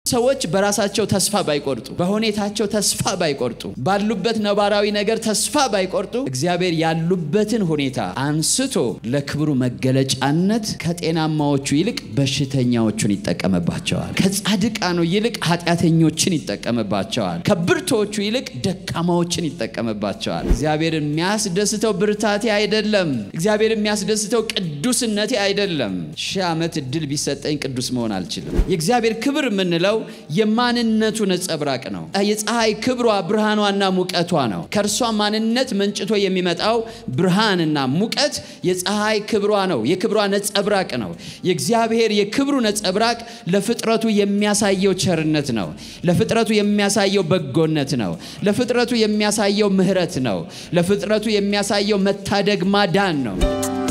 ሰዎች በራሳቸው ተስፋ ባይቆርጡ፣ በሁኔታቸው ተስፋ ባይቆርጡ፣ ባሉበት ነባራዊ ነገር ተስፋ ባይቆርጡ እግዚአብሔር ያሉበትን ሁኔታ አንስቶ ለክብሩ መገለጫነት ከጤናማዎቹ ይልቅ በሽተኛዎቹን ይጠቀምባቸዋል። ከጻድቃኑ ይልቅ ኃጢአተኞችን ይጠቀምባቸዋል። ከብርቶቹ ይልቅ ደካማዎችን ይጠቀምባቸዋል። እግዚአብሔር የሚያስደስተው ብርታቴ አይደለም። እግዚአብሔር የሚያስደስተው ቅዱስነቴ አይደለም። ሺህ ዓመት እድል ቢሰጠኝ ቅዱስ መሆን አልችልም። የእግዚአብሔር ክብር የምንለው የማንነቱ ነጸብራቅ ነው። የፀሐይ ክብሯ ብርሃኗና ሙቀቷ ነው። ከእርሷ ማንነት መንጭቶ የሚመጣው ብርሃንና ሙቀት የፀሐይ ክብሯ ነው። የክብሯ ነጸብራቅ ነው። የእግዚአብሔር የክብሩ ነጸብራቅ ለፍጥረቱ የሚያሳየው ቸርነት ነው። ለፍጥረቱ የሚያሳየው በጎነት ነው። ለፍጥረቱ የሚያሳየው ምሕረት ነው። ለፍጥረቱ የሚያሳየው መታደግ ማዳን ነው።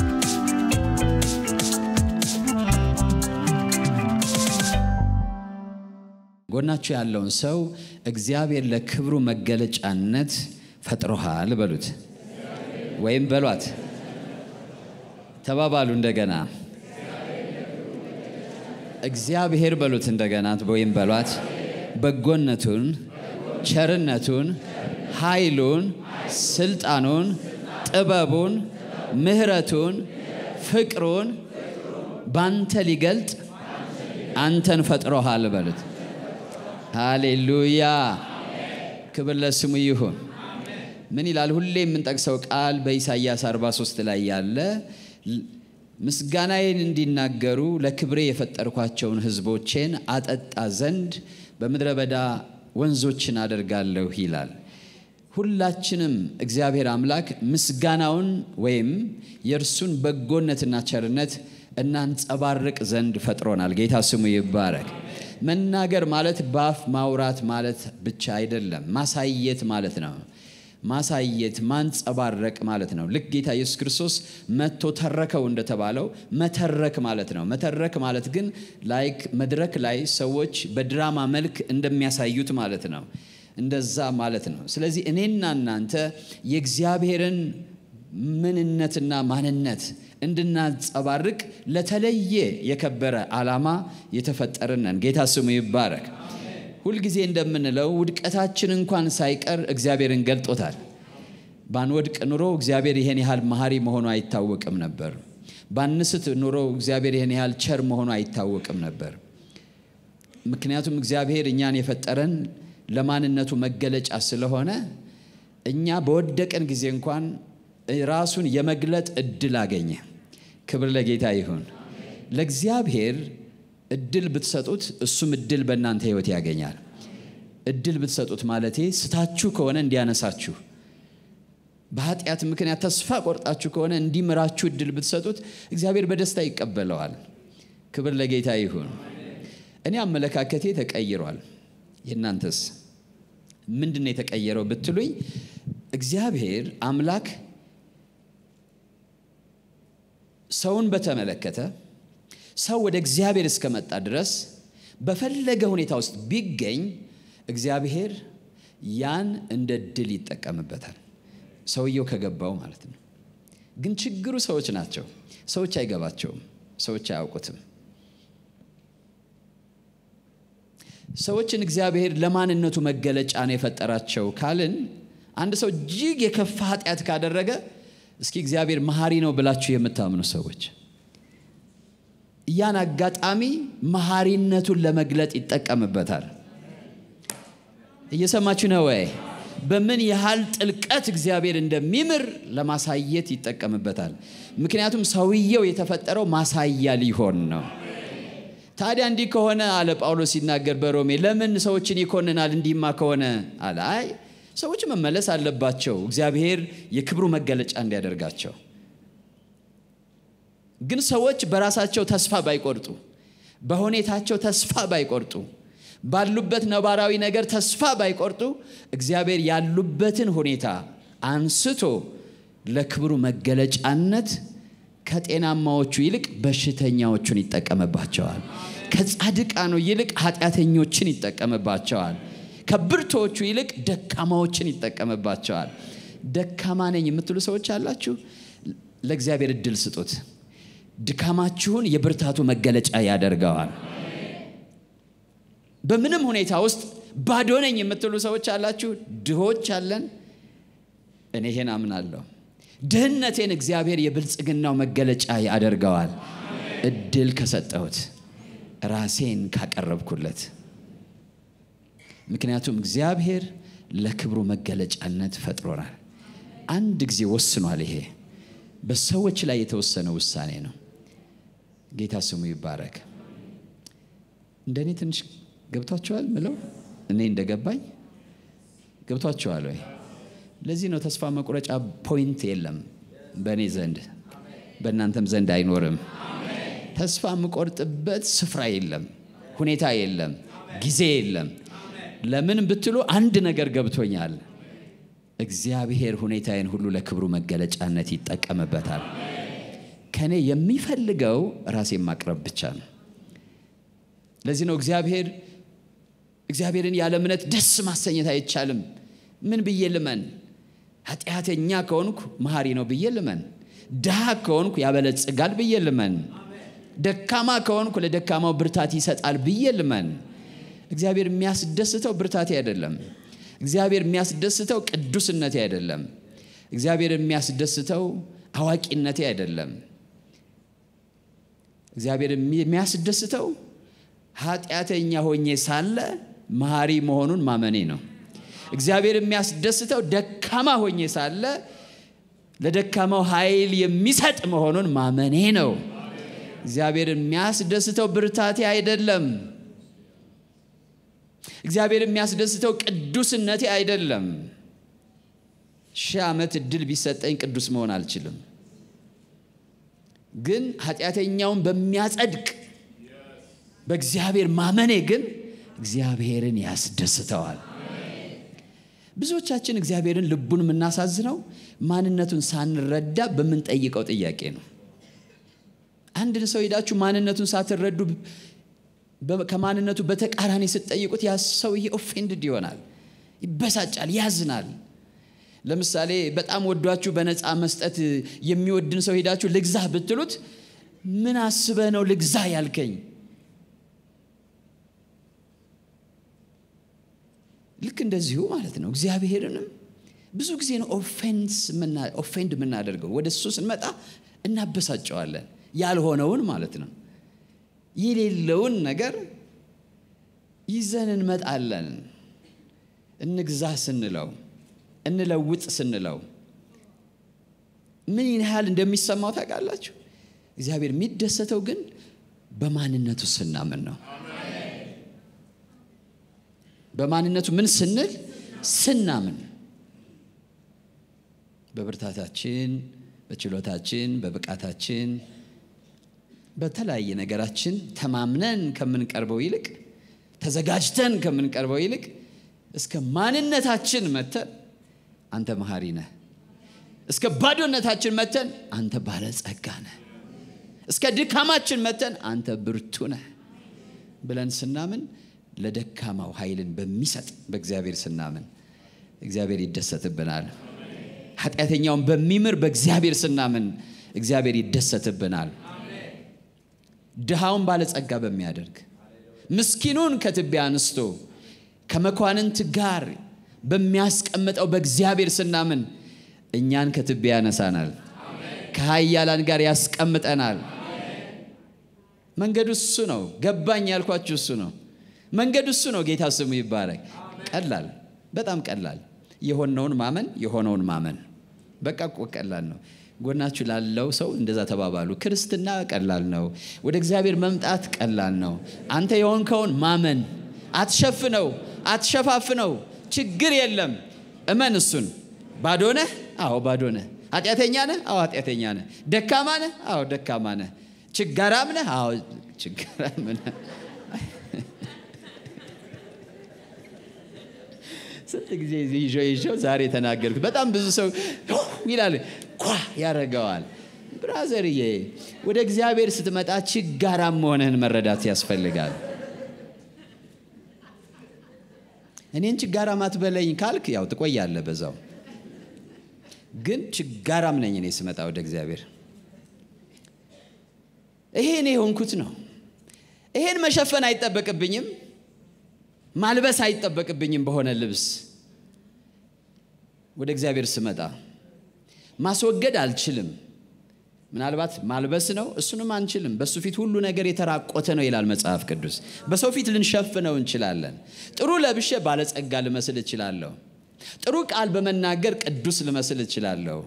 ጎናችሁ ያለውን ሰው እግዚአብሔር ለክብሩ መገለጫነት ፈጥሮሃል በሉት፣ ወይም በሏት። ተባባሉ እንደገና። እግዚአብሔር በሉት እንደገና፣ ወይም በሏት። በጎነቱን፣ ቸርነቱን፣ ኃይሉን፣ ስልጣኑን፣ ጥበቡን፣ ምሕረቱን፣ ፍቅሩን ባንተ ሊገልጥ አንተን ፈጥሮሃል በሉት። ሃሌሉያ ክብር ለስሙ ይሁን። ምን ይላል? ሁሌ የምንጠቅሰው ቃል በኢሳይያስ 43 ላይ ያለ ምስጋናዬን እንዲናገሩ ለክብሬ የፈጠርኳቸውን ሕዝቦቼን አጠጣ ዘንድ በምድረ በዳ ወንዞችን አደርጋለሁ ይላል። ሁላችንም እግዚአብሔር አምላክ ምስጋናውን ወይም የእርሱን በጎነትና ቸርነት እናንጸባርቅ ዘንድ ፈጥሮናል። ጌታ ስሙ ይባረክ። መናገር ማለት በአፍ ማውራት ማለት ብቻ አይደለም፣ ማሳየት ማለት ነው። ማሳየት ማንጸባረቅ ማለት ነው። ልክ ጌታ ኢየሱስ ክርስቶስ መጥቶ ተረከው እንደተባለው መተረክ ማለት ነው። መተረክ ማለት ግን ላይክ መድረክ ላይ ሰዎች በድራማ መልክ እንደሚያሳዩት ማለት ነው። እንደዛ ማለት ነው። ስለዚህ እኔና እናንተ የእግዚአብሔርን ምንነትና ማንነት እንድናንጸባርቅ ለተለየ የከበረ ዓላማ የተፈጠርን ነን። ጌታ ስሙ ይባረክ። ሁልጊዜ እንደምንለው ውድቀታችን እንኳን ሳይቀር እግዚአብሔርን ገልጦታል። ባንወድቅ ኑሮ እግዚአብሔር ይሄን ያህል መሐሪ መሆኑ አይታወቅም ነበር። ባንስት ኑሮ እግዚአብሔር ይሄን ያህል ቸር መሆኑ አይታወቅም ነበር። ምክንያቱም እግዚአብሔር እኛን የፈጠረን ለማንነቱ መገለጫ ስለሆነ እኛ በወደቀን ጊዜ እንኳን ራሱን የመግለጥ እድል አገኘ። ክብር ለጌታ ይሁን። ለእግዚአብሔር እድል ብትሰጡት እሱም እድል በእናንተ ሕይወት ያገኛል። እድል ብትሰጡት ማለቴ ስታችሁ ከሆነ እንዲያነሳችሁ፣ በኃጢአት ምክንያት ተስፋ ቆርጣችሁ ከሆነ እንዲምራችሁ እድል ብትሰጡት እግዚአብሔር በደስታ ይቀበለዋል። ክብር ለጌታ ይሁን። እኔ አመለካከቴ ተቀይሯል። የእናንተስ ምንድን ነው የተቀየረው ብትሉኝ እግዚአብሔር አምላክ ሰውን በተመለከተ ሰው ወደ እግዚአብሔር እስከመጣ ድረስ በፈለገ ሁኔታ ውስጥ ቢገኝ እግዚአብሔር ያን እንደ ድል ይጠቀምበታል። ሰውየው ከገባው ማለት ነው። ግን ችግሩ ሰዎች ናቸው። ሰዎች አይገባቸውም። ሰዎች አያውቁትም። ሰዎችን እግዚአብሔር ለማንነቱ መገለጫ ነው የፈጠራቸው ካልን አንድ ሰው እጅግ የከፋ ኃጢአት ካደረገ እስኪ እግዚአብሔር መሐሪ ነው ብላችሁ የምታምኑ ሰዎች ያን አጋጣሚ መሐሪነቱን ለመግለጥ ይጠቀምበታል። እየሰማችሁ ነው ወይ? በምን ያህል ጥልቀት እግዚአብሔር እንደሚምር ለማሳየት ይጠቀምበታል። ምክንያቱም ሰውየው የተፈጠረው ማሳያ ሊሆን ነው። ታዲያ እንዲህ ከሆነ አለ ጳውሎስ ሲናገር በሮሜ ለምን ሰዎችን ይኮንናል? እንዲህማ ከሆነ አለ አይ ሰዎች መመለስ አለባቸው እግዚአብሔር የክብሩ መገለጫ እንዲያደርጋቸው። ግን ሰዎች በራሳቸው ተስፋ ባይቆርጡ፣ በሁኔታቸው ተስፋ ባይቆርጡ፣ ባሉበት ነባራዊ ነገር ተስፋ ባይቆርጡ እግዚአብሔር ያሉበትን ሁኔታ አንስቶ ለክብሩ መገለጫነት ከጤናማዎቹ ይልቅ በሽተኛዎቹን ይጠቀምባቸዋል። ከጻድቃኑ ይልቅ ኃጢአተኞችን ይጠቀምባቸዋል። ከብርቶቹ ይልቅ ደካማዎችን ይጠቀምባቸዋል። ደካማ ነኝ የምትሉ ሰዎች አላችሁ። ለእግዚአብሔር እድል ስጡት። ድካማችሁን የብርታቱ መገለጫ ያደርገዋል። በምንም ሁኔታ ውስጥ ባዶ ነኝ የምትሉ ሰዎች አላችሁ። ድሆች አለን። እኔ ይሄን አምናለሁ። ድህነቴን እግዚአብሔር የብልጽግናው መገለጫ ያደርገዋል። እድል ከሰጠሁት ራሴን ካቀረብኩለት። ምክንያቱም እግዚአብሔር ለክብሩ መገለጫነት ፈጥሮናል። አንድ ጊዜ ወስኗል። ይሄ በሰዎች ላይ የተወሰነ ውሳኔ ነው። ጌታ ስሙ ይባረክ። እንደኔ ትንሽ ገብቷቸዋል ምለው እኔ እንደገባኝ ገብቷቸዋል ወይ? ለዚህ ነው ተስፋ መቁረጫ ፖይንት የለም በእኔ ዘንድ በእናንተም ዘንድ አይኖርም። ተስፋ የምቆርጥበት ስፍራ የለም፣ ሁኔታ የለም፣ ጊዜ የለም። ለምን ብትሉ አንድ ነገር ገብቶኛል። እግዚአብሔር ሁኔታዬን ሁሉ ለክብሩ መገለጫነት ይጠቀምበታል። ከኔ የሚፈልገው ራሴን ማቅረብ ብቻ ነው። ለዚህ ነው እግዚአብሔር እግዚአብሔርን ያለ እምነት ደስ ማሰኘት አይቻልም። ምን ብዬ ልመን? ኃጢአተኛ ከሆንኩ መሐሪ ነው ብዬ ልመን። ድሃ ከሆንኩ ያበለጽጋል ብዬ ልመን። ደካማ ከሆንኩ ለደካማው ብርታት ይሰጣል ብዬ ልመን። እግዚአብሔር የሚያስደስተው ብርታቴ አይደለም። እግዚአብሔር የሚያስደስተው ቅዱስነቴ አይደለም። እግዚአብሔር የሚያስደስተው አዋቂነቴ አይደለም። እግዚአብሔር የሚያስደስተው ኃጢአተኛ ሆኜ ሳለ መሐሪ መሆኑን ማመኔ ነው። እግዚአብሔር የሚያስደስተው ደካማ ሆኜ ሳለ ለደካማው ኃይል የሚሰጥ መሆኑን ማመኔ ነው። እግዚአብሔር የሚያስደስተው ብርታቴ አይደለም። እግዚአብሔር የሚያስደስተው ቅዱስነቴ አይደለም። ሺህ ዓመት እድል ቢሰጠኝ ቅዱስ መሆን አልችልም። ግን ኃጢአተኛውን በሚያጸድቅ በእግዚአብሔር ማመኔ ግን እግዚአብሔርን ያስደስተዋል። ብዙዎቻችን እግዚአብሔርን ልቡን የምናሳዝነው ማንነቱን ሳንረዳ በምንጠይቀው ጥያቄ ነው። አንድን ሰው ሄዳችሁ ማንነቱን ሳትረዱ ከማንነቱ በተቃራኒ ስትጠይቁት ያ ሰውዬ ኦፌንድድ ይሆናል፣ ይበሳጫል፣ ያዝናል። ለምሳሌ በጣም ወዷችሁ በነፃ መስጠት የሚወድን ሰው ሄዳችሁ ልግዛህ ብትሉት ምን አስበህ ነው ልግዛህ ያልከኝ? ልክ እንደዚሁ ማለት ነው። እግዚአብሔርንም ብዙ ጊዜ ነው ኦፌንድ የምናደርገው። ወደ እሱ ስንመጣ እናበሳጨዋለን። ያልሆነውን ማለት ነው የሌለውን ነገር ይዘን እንመጣለን። እንግዛ ስንለው እንለውጥ ስንለው ምን ያህል እንደሚሰማው ታውቃላችሁ? እግዚአብሔር የሚደሰተው ግን በማንነቱ ስናምን ነው። በማንነቱ ምን ስንል ስናምን፣ በብርታታችን፣ በችሎታችን፣ በብቃታችን በተለያየ ነገራችን ተማምነን ከምንቀርበው ይልቅ ተዘጋጅተን ከምንቀርበው ይልቅ እስከ ማንነታችን መተን አንተ መሐሪ ነህ፣ እስከ ባዶነታችን መተን አንተ ባለጸጋ ነህ፣ እስከ ድካማችን መተን አንተ ብርቱ ነህ ብለን ስናምን ለደካማው ኃይልን በሚሰጥ በእግዚአብሔር ስናምን እግዚአብሔር ይደሰትብናል። ኃጢአተኛውን በሚምር በእግዚአብሔር ስናምን እግዚአብሔር ይደሰትብናል። ድሃውን ባለጸጋ በሚያደርግ ምስኪኑን ከትቢያ አንስቶ ከመኳንንት ጋር በሚያስቀምጠው በእግዚአብሔር ስናምን እኛን ከትቢያ ያነሳናል፣ ከኃያላን ጋር ያስቀምጠናል። መንገዱ እሱ ነው። ገባኝ ያልኳችሁ እሱ ነው። መንገዱ እሱ ነው። ጌታ ስሙ ይባረክ። ቀላል፣ በጣም ቀላል። የሆነውን ማመን የሆነውን ማመን በቃ እኮ ቀላል ነው። ጎናችሁ ላለው ሰው እንደዛ ተባባሉ። ክርስትና ቀላል ነው። ወደ እግዚአብሔር መምጣት ቀላል ነው። አንተ የሆንከውን ማመን፣ አትሸፍነው፣ አትሸፋፍነው። ችግር የለም። እመን እሱን። ባዶ ነህ? አዎ ባዶ ነህ። ኃጢአተኛ ነህ? አዎ ኃጢአተኛ ነህ። ደካማ ነህ? አዎ ደካማ ነህ። ችጋራም ነህ? አዎ ችጋራም ነህ። ስንት ጊዜ ይዤው ይዤው ዛሬ ተናገርኩት። በጣም ብዙ ሰው ይላል ኳ ያደርገዋል። ብራዘርዬ ወደ እግዚአብሔር ስትመጣ ችጋራም መሆንህን መረዳት ያስፈልጋል። እኔን ችጋራም አትበለኝ ካልክ ያው ትቆያለህ በዛው። ግን ችጋራም ነኝ እኔ ስመጣ ወደ እግዚአብሔር። ይሄ እኔ የሆንኩት ነው። ይሄን መሸፈን አይጠበቅብኝም። ማልበስ አይጠበቅብኝም በሆነ ልብስ ወደ እግዚአብሔር ስመጣ ማስወገድ አልችልም። ምናልባት ማልበስ ነው፣ እሱንም አንችልም። በሱ ፊት ሁሉ ነገር የተራቆተ ነው ይላል መጽሐፍ ቅዱስ። በሰው ፊት ልንሸፍነው እንችላለን። ጥሩ ለብሼ ባለጸጋ ልመስል እችላለሁ። ጥሩ ቃል በመናገር ቅዱስ ልመስል እችላለሁ።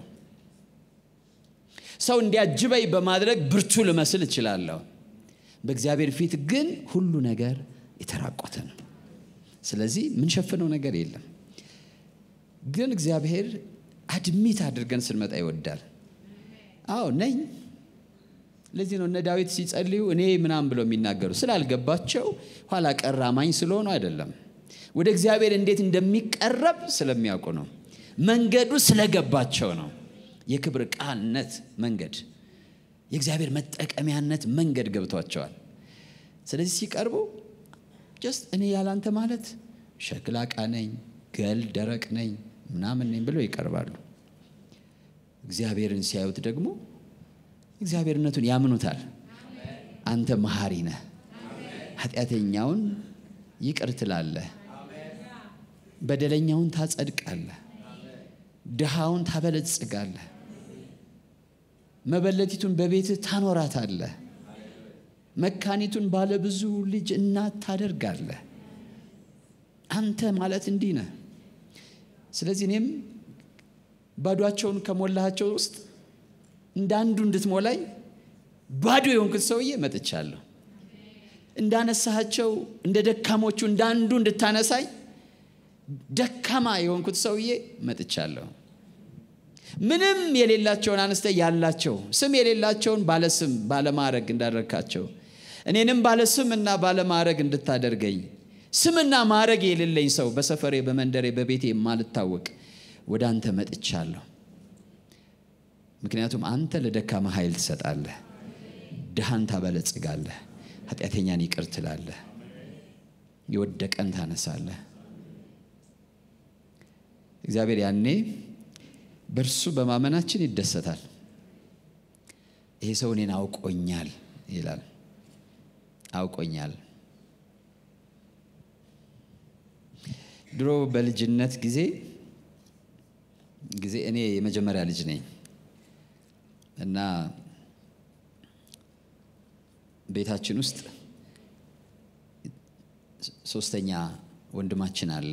ሰው እንዲያጅበኝ በማድረግ ብርቱ ልመስል እችላለሁ። በእግዚአብሔር ፊት ግን ሁሉ ነገር የተራቆተ ነው። ስለዚህ የምንሸፍነው ነገር የለም። ግን እግዚአብሔር አድሚት አድርገን ስንመጣ ይወዳል። አዎ ነኝ። ለዚህ ነው እነ ዳዊት ሲጸልዩ እኔ ምናምን ብለው የሚናገሩ ስላልገባቸው ኋላ ቀር አማኝ ስለሆኑ አይደለም። ወደ እግዚአብሔር እንዴት እንደሚቀረብ ስለሚያውቁ ነው። መንገዱ ስለገባቸው ነው። የክብር ቃልነት መንገድ፣ የእግዚአብሔር መጠቀሚያነት መንገድ ገብቷቸዋል። ስለዚህ ሲቀርቡ ጀስት እኔ ያላንተ ማለት ሸክላ ዕቃ ነኝ፣ ገል ደረቅ ነኝ ምናምን ነኝ ብለው ይቀርባሉ። እግዚአብሔርን ሲያዩት ደግሞ እግዚአብሔርነቱን ያምኑታል። አንተ መሐሪ ነህ፣ ኃጢአተኛውን ይቅር ትላለህ፣ በደለኛውን ታጸድቃለህ፣ ድሃውን ታበለጽጋለህ፣ መበለቲቱን በቤትህ ታኖራታለህ፣ መካኒቱን ባለብዙ ልጅ እናት ታደርጋለህ። አንተ ማለት እንዲህ ነህ። ስለዚህ እኔም ባዷቸውን ከሞላሃቸው ውስጥ እንደ አንዱ እንድትሞላኝ ባዶ የሆንኩት ሰውዬ መጥቻለሁ። እንዳነሳሃቸው እንደ ደካሞቹ እንደ አንዱ እንድታነሳኝ ደካማ የሆንኩት ሰውዬ መጥቻለሁ። ምንም የሌላቸውን አነስተ ያላቸው ስም የሌላቸውን ባለስም ባለማዕረግ እንዳደረግካቸው እኔንም ባለስም እና ባለማዕረግ እንድታደርገኝ ስምና ማዕረግ የሌለኝ ሰው በሰፈሬ በመንደሬ በቤቴ የማልታወቅ ወደ አንተ መጥቻለሁ። ምክንያቱም አንተ ለደካማ ኃይል ትሰጣለህ፣ ድሃን ታበለጽጋለህ፣ ኃጢአተኛን ይቅር ትላለህ፣ የወደቀን ታነሳለህ። እግዚአብሔር ያኔ በእርሱ በማመናችን ይደሰታል። ይሄ ሰው እኔን አውቆኛል ይላል። አውቆኛል። ድሮ በልጅነት ጊዜ ጊዜ እኔ የመጀመሪያ ልጅ ነኝ እና ቤታችን ውስጥ ሶስተኛ ወንድማችን አለ።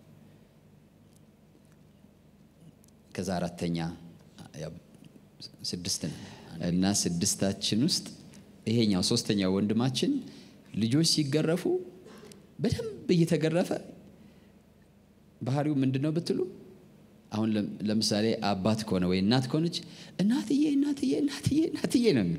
ከዛ አራተኛ ስድስት ነው እና ስድስታችን ውስጥ ይሄኛው ሶስተኛው ወንድማችን ልጆች ሲገረፉ በደንብ እየተገረፈ ባህሪው ምንድን ነው ብትሉ አሁን ለምሳሌ አባት ከሆነ ወይ እናት ከሆነች እናትዬ እናትዬ እናትዬ እናትዬ ነው የሚለው።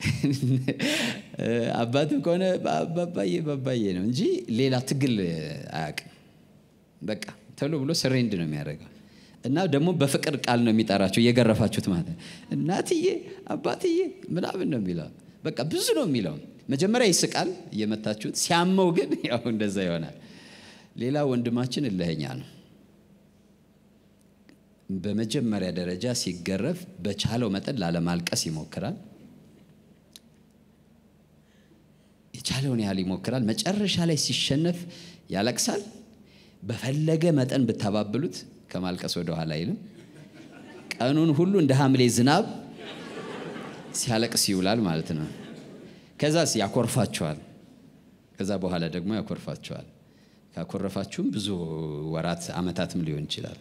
አባትም ከሆነ ባባዬ ባባዬ ነው እንጂ ሌላ ትግል አያውቅም። በቃ ተብሎ ብሎ ስሬንድ ነው የሚያደርገው እና ደግሞ በፍቅር ቃል ነው የሚጠራቸው እየገረፋችሁት ማለት ነው። እናትዬ አባትዬ ምናምን ነው የሚለው። በቃ ብዙ ነው የሚለው። መጀመሪያ ይስቃል እየመታችሁት፣ ሲያመው ግን ያው እንደዛ ይሆናል። ሌላ ወንድማችን እልኸኛ ነው። በመጀመሪያ ደረጃ ሲገረፍ በቻለው መጠን ላለማልቀስ ይሞክራል። የቻለውን ያህል ይሞክራል። መጨረሻ ላይ ሲሸነፍ ያለቅሳል። በፈለገ መጠን ብታባብሉት ከማልቀስ ወደ ኋላ አይልም። ቀኑን ሁሉ እንደ ሐምሌ ዝናብ ሲያለቅስ ይውላል ማለት ነው። ከዛስ ያኮርፋቸዋል። ከዛ በኋላ ደግሞ ያኮርፋቸዋል። ካኮረፋችሁም ብዙ ወራት ዓመታትም ሊሆን ይችላል።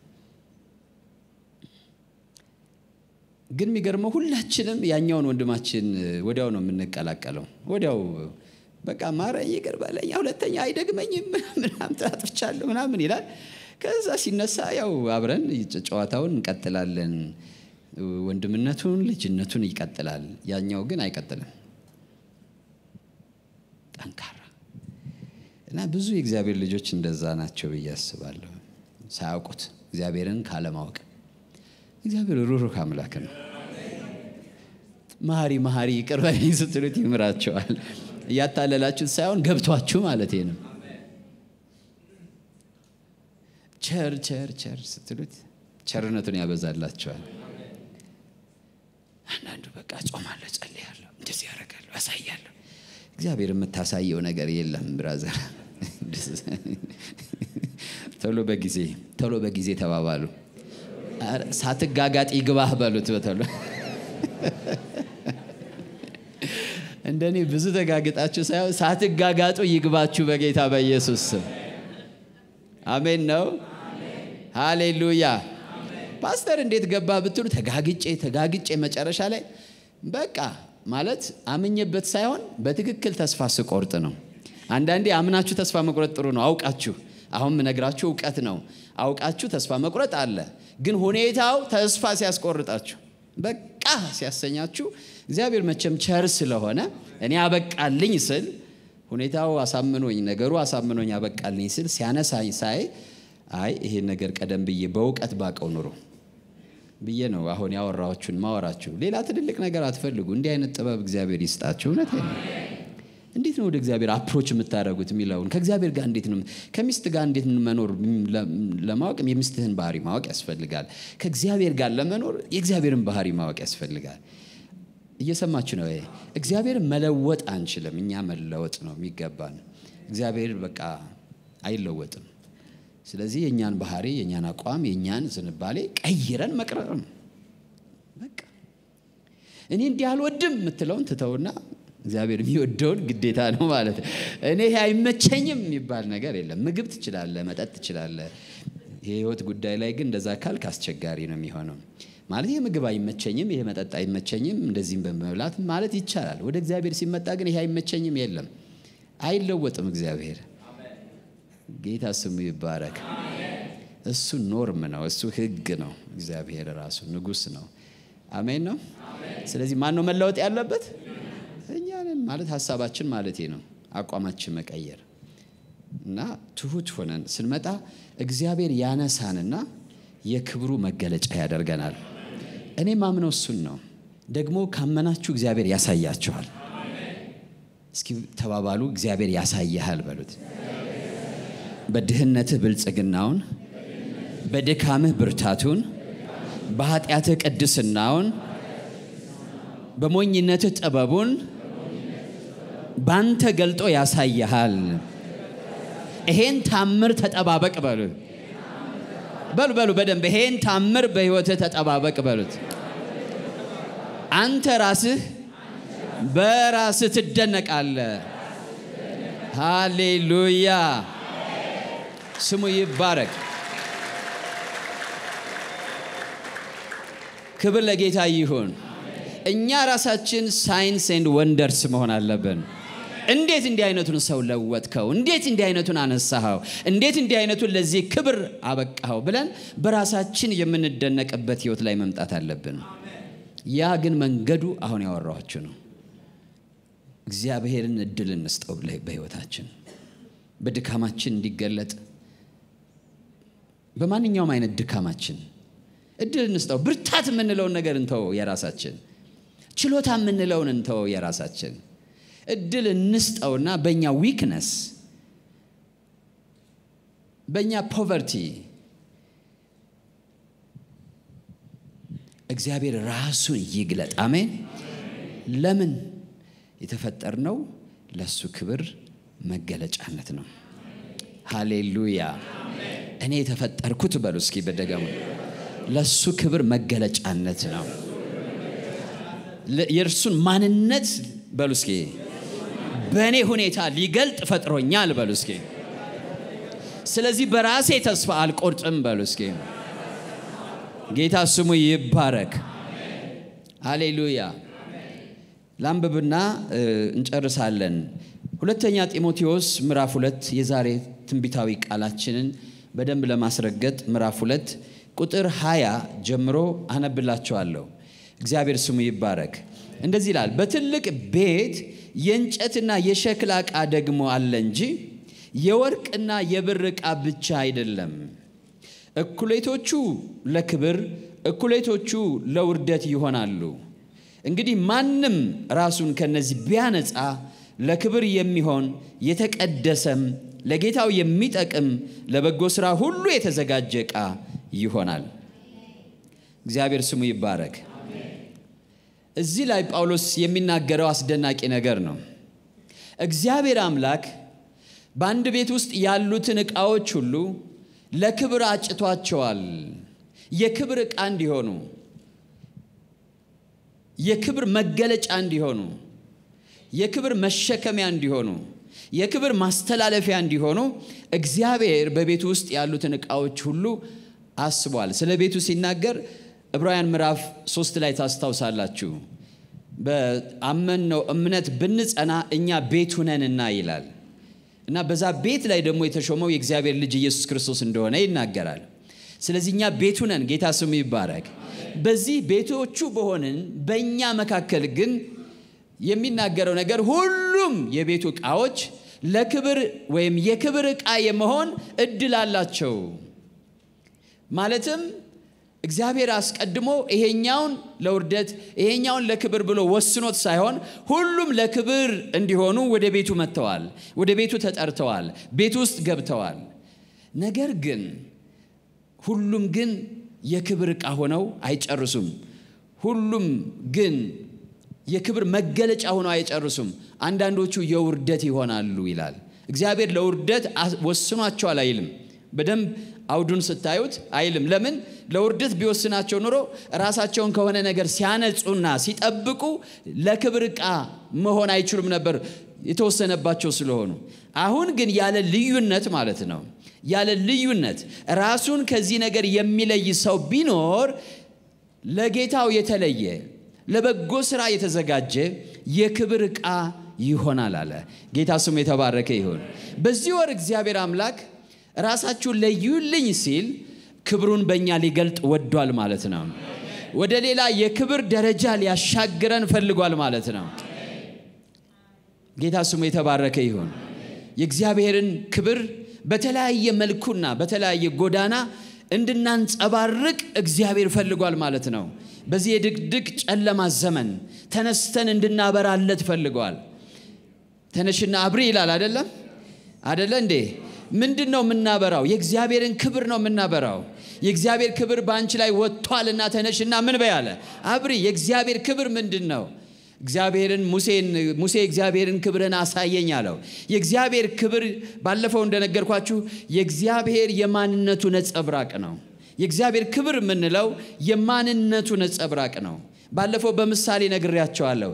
ግን የሚገርመው ሁላችንም ያኛውን ወንድማችን ወዲያው ነው የምንቀላቀለው። ወዲያው በቃ ማረኝ፣ ይቅር በለኝ፣ ሁለተኛ አይደግመኝም፣ ምናምን አጥፍቻለሁ ምናምን ይላል። ከዛ ሲነሳ ያው አብረን ጨዋታውን እንቀጥላለን። ወንድምነቱን ልጅነቱን ይቀጥላል። ያኛው ግን አይቀጥልም። ጠንካራ እና ብዙ የእግዚአብሔር ልጆች እንደዛ ናቸው ብዬ አስባለሁ። ሳያውቁት እግዚአብሔርን ካለማወቅ እግዚአብሔር ሩሩህ አምላክ ነው። መሐሪ መሐሪ ይቅር በለኝ ስትሉት ይምራቸዋል። እያታለላችሁት ሳይሆን ገብቷችሁ ማለት ነው። ቸር ቸር ቸር ስትሉት ቸርነቱን ያበዛላቸዋል። አንዳንዱ በቃ ጾማለሁ፣ ጸልያለሁ፣ እንደዚህ ያደርጋለሁ፣ አሳያለሁ። እግዚአብሔር የምታሳየው ነገር የለም ብራዘር። ቶሎ በጊዜ ቶሎ በጊዜ ተባባሉ። ሳትጋጋጥ ይግባህ በሉት በቶሎ እንደኔ ብዙ ተጋግጣችሁ ሳይሆን ሳትጋጋጡ ይግባችሁ በጌታ በኢየሱስ ስም አሜን ነው። ሃሌሉያ። ፓስተር እንዴት ገባ ብትሉ ተጋግጬ ተጋግጬ መጨረሻ ላይ በቃ ማለት አምኜበት ሳይሆን በትክክል ተስፋ ስቆርጥ ነው። አንዳንዴ አምናችሁ ተስፋ መቁረጥ ጥሩ ነው። አውቃችሁ አሁን ምነግራችሁ እውቀት ነው። አውቃችሁ ተስፋ መቁረጥ አለ። ግን ሁኔታው ተስፋ ሲያስቆርጣችሁ በቃ ሲያሰኛችሁ እግዚአብሔር መቼም ቸር ስለሆነ እኔ አበቃልኝ ስል ሁኔታው አሳምኖኝ ነገሩ አሳምኖኝ አበቃልኝ ስል ሲያነሳኝ ሳይ አይ ይሄን ነገር ቀደም ብዬ በእውቀት ባቀው ኑሮ ብዬ ነው አሁን ያወራዎቹን ማወራችሁ። ሌላ ትልልቅ ነገር አትፈልጉ። እንዲህ አይነት ጥበብ እግዚአብሔር ይስጣችሁ። እውነት ነው። እንዴት ነው ወደ እግዚአብሔር አፕሮች የምታደርጉት የሚለውን ከእግዚአብሔር ጋር እንዴት ነው ከሚስት ጋር እንዴት መኖር ለማወቅ የሚስትህን ባህሪ ማወቅ ያስፈልጋል። ከእግዚአብሔር ጋር ለመኖር የእግዚአብሔርን ባህሪ ማወቅ ያስፈልጋል። እየሰማችሁ ነው? እግዚአብሔርን መለወጥ አንችልም። እኛ መለወጥ ነው የሚገባን። እግዚአብሔር በቃ አይለወጥም። ስለዚህ የእኛን ባህሪ፣ የእኛን አቋም፣ የእኛን ዝንባሌ ቀይረን መቅረር ነው በቃ። እኔ እንዲህ አልወድም የምትለውን ትተውና እግዚአብሔር የሚወደውን ግዴታ ነው ማለት እኔ ይሄ አይመቸኝም የሚባል ነገር የለም። ምግብ ትችላለህ፣ መጠጥ ትችላለህ። የህይወት ጉዳይ ላይ ግን እንደዛ ካልክ አስቸጋሪ ነው የሚሆነው። ማለት ይህ ምግብ አይመቸኝም፣ ይሄ መጠጥ አይመቸኝም፣ እንደዚህም በመብላት ማለት ይቻላል። ወደ እግዚአብሔር ሲመጣ ግን ይሄ አይመቸኝም የለም። አይለወጥም እግዚአብሔር። ጌታ ስሙ ይባረክ። እሱ ኖርም ነው፣ እሱ ህግ ነው። እግዚአብሔር ራሱ ንጉሥ ነው። አሜን ነው። ስለዚህ ማን ነው መለወጥ ያለበት? እኛንን ማለት ሀሳባችን ማለት ነው። አቋማችን መቀየር እና ትሁት ሆነን ስንመጣ እግዚአብሔር ያነሳንና የክብሩ መገለጫ ያደርገናል። እኔ ማምነው እሱን ነው። ደግሞ ካመናችሁ እግዚአብሔር ያሳያችኋል። እስኪ ተባባሉ፣ እግዚአብሔር ያሳይሃል በሉት። በድህነትህ ብልጽግናውን፣ በድካምህ ብርታቱን፣ በኃጢአትህ ቅድስናውን፣ በሞኝነትህ ጥበቡን ባንተ ገልጦ ያሳይሃል። ይሄን ታምር ተጠባበቅ በሉ በሉ በሉ በደንብ ይሄን ታምር በሕይወትህ ተጠባበቅ በሉት። አንተ ራስህ በራስህ ትደነቃለህ። ሃሌሉያ ስሙ ይባረክ። ክብር ለጌታ ይሁን። እኛ ራሳችን ሳይንስ ኤንድ ወንደርስ መሆን አለብን። እንዴት እንዲህ አይነቱን ሰው ለወጥከው? እንዴት እንዲህ አይነቱን አነሳኸው? እንዴት እንዲህ አይነቱን ለዚህ ክብር አበቃኸው? ብለን በራሳችን የምንደነቅበት ህይወት ላይ መምጣት አለብን። ያ ግን መንገዱ አሁን ያወራኋችሁ ነው። እግዚአብሔርን እድል እንስጠው በህይወታችን በድካማችን እንዲገለጥ በማንኛውም አይነት ድካማችን እድል እንስጠው። ብርታት የምንለውን ነገር እንተወው፣ የራሳችን ችሎታ የምንለውን እንተወው፣ የራሳችን እድል እንስጠውና በእኛ ዊክነስ በእኛ ፖቨርቲ እግዚአብሔር ራሱን ይግለጥ። አሜን። ለምን የተፈጠርነው ለእሱ ክብር መገለጫነት ነው። ሃሌሉያ። እኔ የተፈጠርኩት በሉ እስኪ በደገሙ ለእሱ ክብር መገለጫነት ነው። የእርሱን ማንነት በሉ እስኪ በእኔ ሁኔታ ሊገልጥ ፈጥሮኛል በሉ እስኪ። ስለዚህ በራሴ ተስፋ አልቆርጥም በሉ እስኪ። ጌታ ስሙ ይባረክ። ሃሌሉያ። ላንብብና እንጨርሳለን። ሁለተኛ ጢሞቴዎስ ምዕራፍ ሁለት የዛሬ ትንቢታዊ ቃላችንን በደንብ ለማስረገጥ ምዕራፍ ሁለት ቁጥር 20 ጀምሮ አነብላችኋለሁ። እግዚአብሔር ስሙ ይባረክ። እንደዚህ ይላል፣ በትልቅ ቤት የእንጨትና የሸክላ ዕቃ ደግሞ አለ እንጂ የወርቅና የብር ዕቃ ብቻ አይደለም። እኩሌቶቹ ለክብር፣ እኩሌቶቹ ለውርደት ይሆናሉ። እንግዲህ ማንም ራሱን ከነዚህ ቢያነጻ ለክብር የሚሆን የተቀደሰም ለጌታው የሚጠቅም ለበጎ ሥራ ሁሉ የተዘጋጀ ዕቃ ይሆናል። እግዚአብሔር ስሙ ይባረክ። እዚህ ላይ ጳውሎስ የሚናገረው አስደናቂ ነገር ነው። እግዚአብሔር አምላክ በአንድ ቤት ውስጥ ያሉትን ዕቃዎች ሁሉ ለክብር አጭቷቸዋል። የክብር ዕቃ እንዲሆኑ፣ የክብር መገለጫ እንዲሆኑ፣ የክብር መሸከሚያ እንዲሆኑ፣ የክብር ማስተላለፊያ እንዲሆኑ እግዚአብሔር በቤቱ ውስጥ ያሉትን ዕቃዎች ሁሉ አስቧል። ስለ ቤቱ ሲናገር ዕብራውያን ምዕራፍ ሶስት ላይ ታስታውሳላችሁ። በአመንነው እምነት ብንጸና እኛ ቤቱ ነንና ይላል እና በዛ ቤት ላይ ደግሞ የተሾመው የእግዚአብሔር ልጅ ኢየሱስ ክርስቶስ እንደሆነ ይናገራል። ስለዚህ እኛ ቤቱ ነን። ጌታ ስሙ ይባረክ። በዚህ ቤቶቹ በሆንን በእኛ መካከል ግን የሚናገረው ነገር ሁሉም የቤቱ ዕቃዎች ለክብር ወይም የክብር ዕቃ የመሆን እድል አላቸው። ማለትም እግዚአብሔር አስቀድሞ ይሄኛውን ለውርደት ይሄኛውን ለክብር ብሎ ወስኖት ሳይሆን ሁሉም ለክብር እንዲሆኑ ወደ ቤቱ መጥተዋል፣ ወደ ቤቱ ተጠርተዋል፣ ቤቱ ውስጥ ገብተዋል። ነገር ግን ሁሉም ግን የክብር ዕቃ ሆነው አይጨርሱም። ሁሉም ግን የክብር መገለጫ ሆነው አይጨርሱም። አንዳንዶቹ የውርደት ይሆናሉ ይላል። እግዚአብሔር ለውርደት ወስኗቸዋል አይልም። በደንብ አውዱን ስታዩት አይልም። ለምን? ለውርደት ቢወስናቸው ኑሮ ራሳቸውን ከሆነ ነገር ሲያነጹና ሲጠብቁ ለክብር ዕቃ መሆን አይችሉም ነበር የተወሰነባቸው ስለሆኑ። አሁን ግን ያለ ልዩነት ማለት ነው ያለ ልዩነት ራሱን ከዚህ ነገር የሚለይ ሰው ቢኖር ለጌታው የተለየ ለበጎ ስራ የተዘጋጀ የክብር ዕቃ ይሆናል አለ። ጌታ ስሙ የተባረከ ይሁን። በዚህ ወር እግዚአብሔር አምላክ ራሳችሁን ለዩልኝ ሲል ክብሩን በእኛ ሊገልጥ ወዷል ማለት ነው። ወደ ሌላ የክብር ደረጃ ሊያሻግረን ፈልጓል ማለት ነው። ጌታ ስሙ የተባረከ ይሁን። የእግዚአብሔርን ክብር በተለያየ መልኩና በተለያየ ጎዳና እንድናንጸባርቅ እግዚአብሔር ፈልጓል ማለት ነው። በዚህ የድቅድቅ ጨለማ ዘመን ተነስተን እንድናበራለት ፈልገዋል። ተነሽና አብሪ ይላል አደለም? አደለ እንዴ? ምንድን ነው የምናበራው? የእግዚአብሔርን ክብር ነው የምናበራው። የእግዚአብሔር ክብር በአንቺ ላይ ወጥቷልና ተነሽና ምን በይ አለ? አብሪ። የእግዚአብሔር ክብር ምንድን ነው? እግዚአብሔርን ሙሴን ሙሴ እግዚአብሔርን ክብርን አሳየኝ አለው። የእግዚአብሔር ክብር ባለፈው እንደነገርኳችሁ የእግዚአብሔር የማንነቱ ነጸብራቅ ነው። የእግዚአብሔር ክብር የምንለው የማንነቱ ነጸብራቅ ነው። ባለፈው በምሳሌ ነግሬያቸዋለሁ።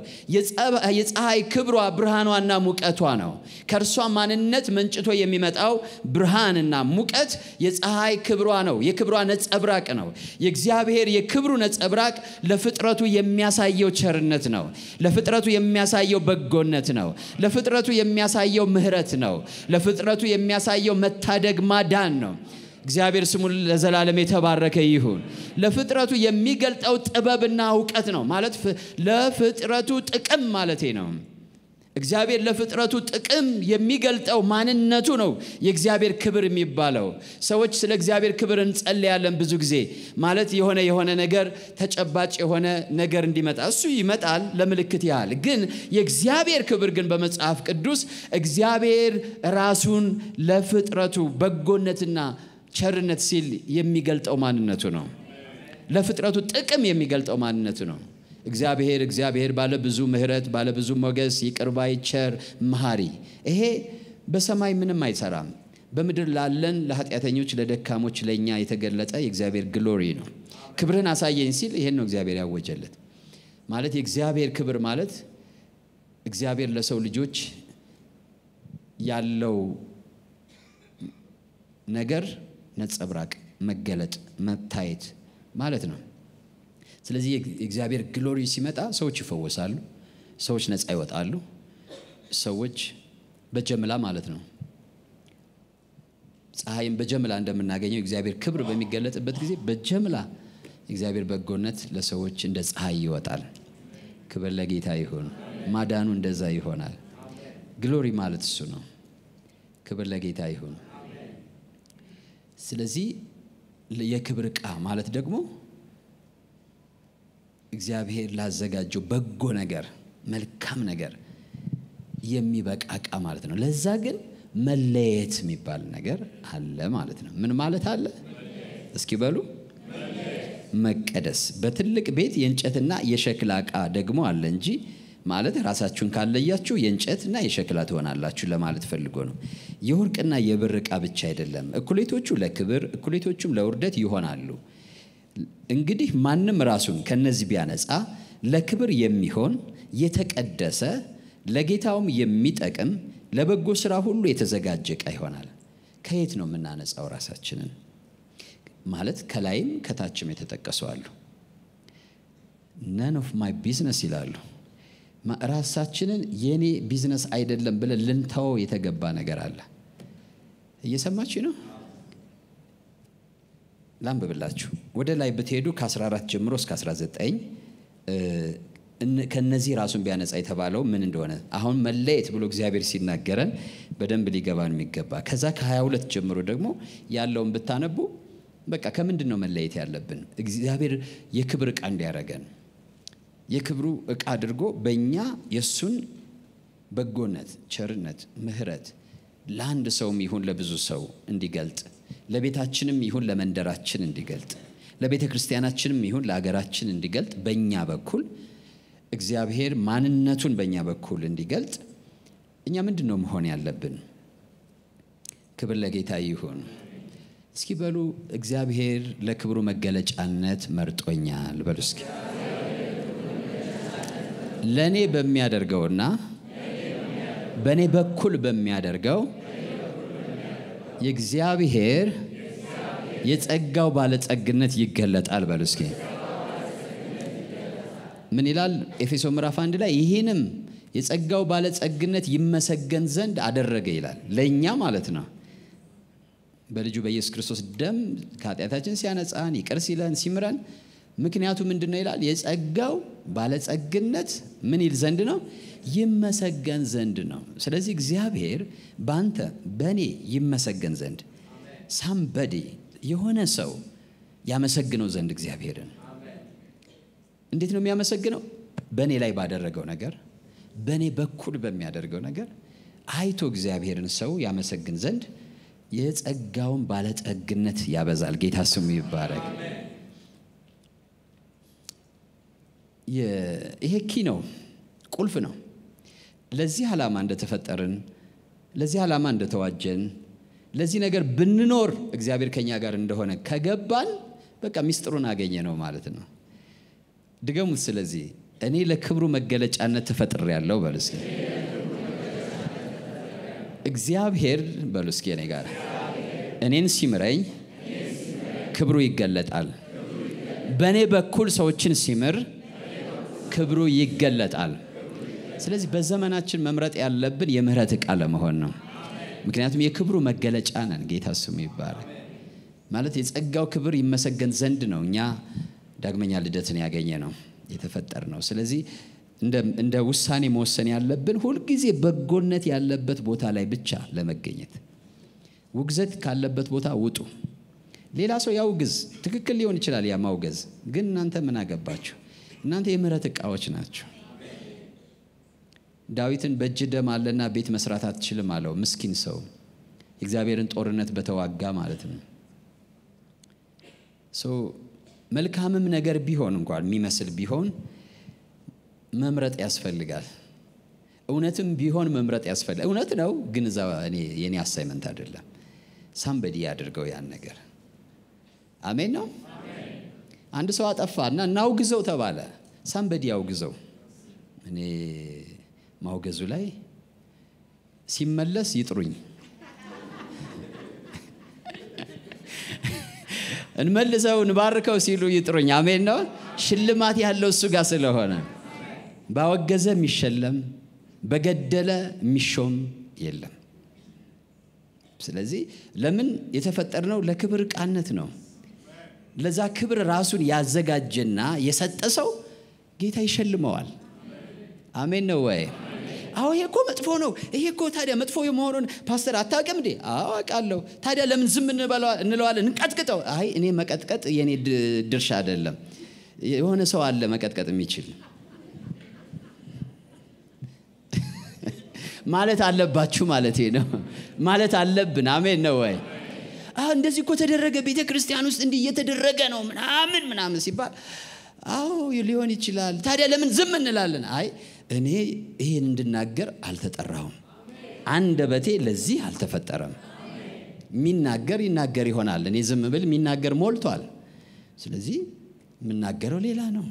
የፀሐይ ክብሯ ብርሃኗና ሙቀቷ ነው። ከእርሷ ማንነት መንጭቶ የሚመጣው ብርሃንና ሙቀት የፀሐይ ክብሯ ነው። የክብሯ ነጸብራቅ ነው። የእግዚአብሔር የክብሩ ነጸብራቅ ለፍጥረቱ የሚያሳየው ቸርነት ነው። ለፍጥረቱ የሚያሳየው በጎነት ነው። ለፍጥረቱ የሚያሳየው ምሕረት ነው። ለፍጥረቱ የሚያሳየው መታደግ ማዳን ነው። እግዚአብሔር ስሙ ለዘላለም የተባረከ ይሁን። ለፍጥረቱ የሚገልጠው ጥበብና እውቀት ነው ማለት ለፍጥረቱ ጥቅም ማለቴ ነው። እግዚአብሔር ለፍጥረቱ ጥቅም የሚገልጠው ማንነቱ ነው የእግዚአብሔር ክብር የሚባለው። ሰዎች ስለ እግዚአብሔር ክብር እንጸልያለን ብዙ ጊዜ ማለት የሆነ የሆነ ነገር ተጨባጭ የሆነ ነገር እንዲመጣ እሱ ይመጣል ለምልክት ያህል። ግን የእግዚአብሔር ክብር ግን በመጽሐፍ ቅዱስ እግዚአብሔር ራሱን ለፍጥረቱ በጎነትና ቸርነት ሲል የሚገልጠው ማንነቱ ነው። ለፍጥረቱ ጥቅም የሚገልጠው ማንነቱ ነው። እግዚአብሔር እግዚአብሔር ባለ ብዙ ምሕረት ባለ ብዙ ሞገስ ይቅርባይ ቸር መሐሪ። ይሄ በሰማይ ምንም አይሰራም። በምድር ላለን ለኃጢአተኞች፣ ለደካሞች፣ ለእኛ የተገለጠ የእግዚአብሔር ግሎሪ ነው። ክብርህን አሳየኝ ሲል ይሄን ነው እግዚአብሔር ያወጀለት። ማለት የእግዚአብሔር ክብር ማለት እግዚአብሔር ለሰው ልጆች ያለው ነገር ነጸብራቅ መገለጥ መታየት ማለት ነው። ስለዚህ የእግዚአብሔር ግሎሪ ሲመጣ ሰዎች ይፈወሳሉ፣ ሰዎች ነፃ ይወጣሉ፣ ሰዎች በጀምላ ማለት ነው። ፀሐይም በጀምላ እንደምናገኘው የእግዚአብሔር ክብር በሚገለጥበት ጊዜ በጀምላ የእግዚአብሔር በጎነት ለሰዎች እንደ ፀሐይ ይወጣል። ክብር ለጌታ ይሁን። ማዳኑ እንደዛ ይሆናል። ግሎሪ ማለት እሱ ነው። ክብር ለጌታ ይሁን። ስለዚህ የክብር ዕቃ ማለት ደግሞ እግዚአብሔር ላዘጋጀው በጎ ነገር መልካም ነገር የሚበቃ ዕቃ ማለት ነው። ለዛ ግን መለየት የሚባል ነገር አለ ማለት ነው። ምን ማለት አለ? እስኪ በሉ መቀደስ። በትልቅ ቤት የእንጨትና የሸክላ ዕቃ ደግሞ አለ እንጂ ማለት ራሳችሁን ካለያችሁ የእንጨትና የሸክላ ትሆናላችሁ ለማለት ፈልጎ ነው። የወርቅና የብር ዕቃ ብቻ አይደለም። እኩሌቶቹ ለክብር እኩሌቶቹም ለውርደት ይሆናሉ። እንግዲህ ማንም ራሱን ከነዚህ ቢያነጻ ለክብር የሚሆን የተቀደሰ ለጌታውም የሚጠቅም ለበጎ ስራ ሁሉ የተዘጋጀ ዕቃ ይሆናል። ከየት ነው የምናነጻው ራሳችንን? ማለት ከላይም ከታችም የተጠቀሱ አሉ። ነን ኦፍ ማይ ቢዝነስ ይላሉ። ራሳችንን የኔ ቢዝነስ አይደለም ብለን ልንተወው የተገባ ነገር አለ። እየሰማችሁ ነው? ላንብብላችሁ። ወደ ላይ ብትሄዱ ከ14 ጀምሮ እስከ 19 ከነዚህ ራሱን ቢያነጻ የተባለው ምን እንደሆነ አሁን መለየት ብሎ እግዚአብሔር ሲናገረን በደንብ ሊገባን የሚገባ ከዛ ከ22 ጀምሮ ደግሞ ያለውን ብታነቡ በቃ ከምንድን ነው መለየት ያለብን? እግዚአብሔር የክብር ዕቃ እንዲያደርገን የክብሩ ዕቃ አድርጎ በእኛ የእሱን በጎነት፣ ቸርነት፣ ምሕረት ለአንድ ሰውም ይሁን ለብዙ ሰው እንዲገልጥ ለቤታችንም ይሁን ለመንደራችን እንዲገልጥ ለቤተ ክርስቲያናችንም ይሁን ለሀገራችን እንዲገልጥ በእኛ በኩል እግዚአብሔር ማንነቱን በእኛ በኩል እንዲገልጥ እኛ ምንድን ነው መሆን ያለብን? ክብር ለጌታ ይሁን። እስኪ በሉ እግዚአብሔር ለክብሩ መገለጫነት መርጦኛል በሉ እስኪ ለእኔ በሚያደርገውና በእኔ በኩል በሚያደርገው የእግዚአብሔር የጸጋው ባለጸግነት ይገለጣል በሉ እስኪ ምን ይላል ኤፌሶ ምዕራፍ አንድ ላይ ይህንም የጸጋው ባለጸግነት ይመሰገን ዘንድ አደረገ ይላል ለእኛ ማለት ነው በልጁ በኢየሱስ ክርስቶስ ደም ከኃጢአታችን ሲያነጻን ይቅር ሲለን ሲምረን ምክንያቱ ምንድን ነው ይላል የጸጋው ባለጸግነት ምን ይል ዘንድ ነው ይመሰገን ዘንድ ነው ስለዚህ እግዚአብሔር በአንተ በእኔ ይመሰገን ዘንድ ሳምበዲ የሆነ ሰው ያመሰግነው ዘንድ እግዚአብሔርን እንዴት ነው የሚያመሰግነው በእኔ ላይ ባደረገው ነገር በእኔ በኩል በሚያደርገው ነገር አይቶ እግዚአብሔርን ሰው ያመሰግን ዘንድ የጸጋውን ባለጠግነት ያበዛል ጌታ ስሙ ይባረክ ይሄ ኪ ነው ቁልፍ ነው ለዚህ ዓላማ እንደተፈጠርን ለዚህ ዓላማ እንደተዋጀን ለዚህ ነገር ብንኖር እግዚአብሔር ከኛ ጋር እንደሆነ ከገባን በቃ ሚስጥሩን አገኘ ነው ማለት ነው ድገሙት ስለዚህ እኔ ለክብሩ መገለጫነት ተፈጥሬ ያለው በሉ እስኪ እግዚአብሔር በሉ እስኪ እኔ ጋር እኔን ሲምረኝ ክብሩ ይገለጣል በእኔ በኩል ሰዎችን ሲምር ክብሩ ይገለጣል ስለዚህ በዘመናችን መምረጥ ያለብን የምህረት ዕቃ ለመሆን ነው ምክንያቱም የክብሩ መገለጫ ነን ጌታ ስሙ ይባላል ማለት የጸጋው ክብር ይመሰገን ዘንድ ነው እኛ ዳግመኛ ልደትን ያገኘ ነው የተፈጠር ነው ስለዚህ እንደ ውሳኔ መወሰን ያለብን ሁልጊዜ በጎነት ያለበት ቦታ ላይ ብቻ ለመገኘት ውግዘት ካለበት ቦታ ውጡ ሌላ ሰው ያውግዝ ትክክል ሊሆን ይችላል ያ ማውገዝ ግን እናንተ ምን አገባችሁ እናንተ የምህረት ዕቃዎች ናቸው ዳዊትን በእጅ ደም አለና ቤት መስራት አትችልም አለው ምስኪን ሰው የእግዚአብሔርን ጦርነት በተዋጋ ማለት ነው መልካምም ነገር ቢሆን እንኳን የሚመስል ቢሆን መምረጥ ያስፈልጋል እውነትም ቢሆን መምረጥ ያስፈልጋል እውነት ነው ግን እዛ የኔ አሳይመንት አይደለም ሳምበዲ ያድርገው ያን ነገር አሜን ነው አንድ ሰው አጠፋ እና እናውግዘው ተባለ ሳምበዲ ያውግዘው እኔ ማውገዙ ላይ ሲመለስ ይጥሩኝ እንመልሰው እንባርከው ሲሉ ይጥሩኝ አሜን ነው ሽልማት ያለው እሱ ጋር ስለሆነ ባወገዘ የሚሸለም በገደለ የሚሾም የለም ስለዚህ ለምን የተፈጠርነው ለክብር ዕቃነት ነው ለዛ ክብር ራሱን ያዘጋጀና የሰጠ ሰው ጌታ ይሸልመዋል አሜን ነው ወይ አዎ ይሄ እኮ መጥፎ ነው ይሄ እኮ ታዲያ መጥፎ የመሆኑን ፓስተር አታውቅም እንዴ አዋቃለሁ ታዲያ ለምን ዝም እንለዋለን እንቀጥቅጠው አይ እኔ መቀጥቀጥ የኔ ድርሻ አይደለም የሆነ ሰው አለ መቀጥቀጥ የሚችል ማለት አለባችሁ ማለት ነው ማለት አለብን አሜን ነው ወይ እንደዚህ እኮ ተደረገ ቤተ ክርስቲያን ውስጥ እንዲህ እየተደረገ ነው ምናምን ምናምን ሲባል አዎ ሊሆን ይችላል። ታዲያ ለምን ዝም እንላለን? አይ እኔ ይህን እንድናገር አልተጠራሁም። አንደበቴ ለዚህ አልተፈጠረም። የሚናገር ይናገር ይሆናል። እኔ ዝም ብል የሚናገር ሞልቷል። ስለዚህ የምናገረው ሌላ ነው።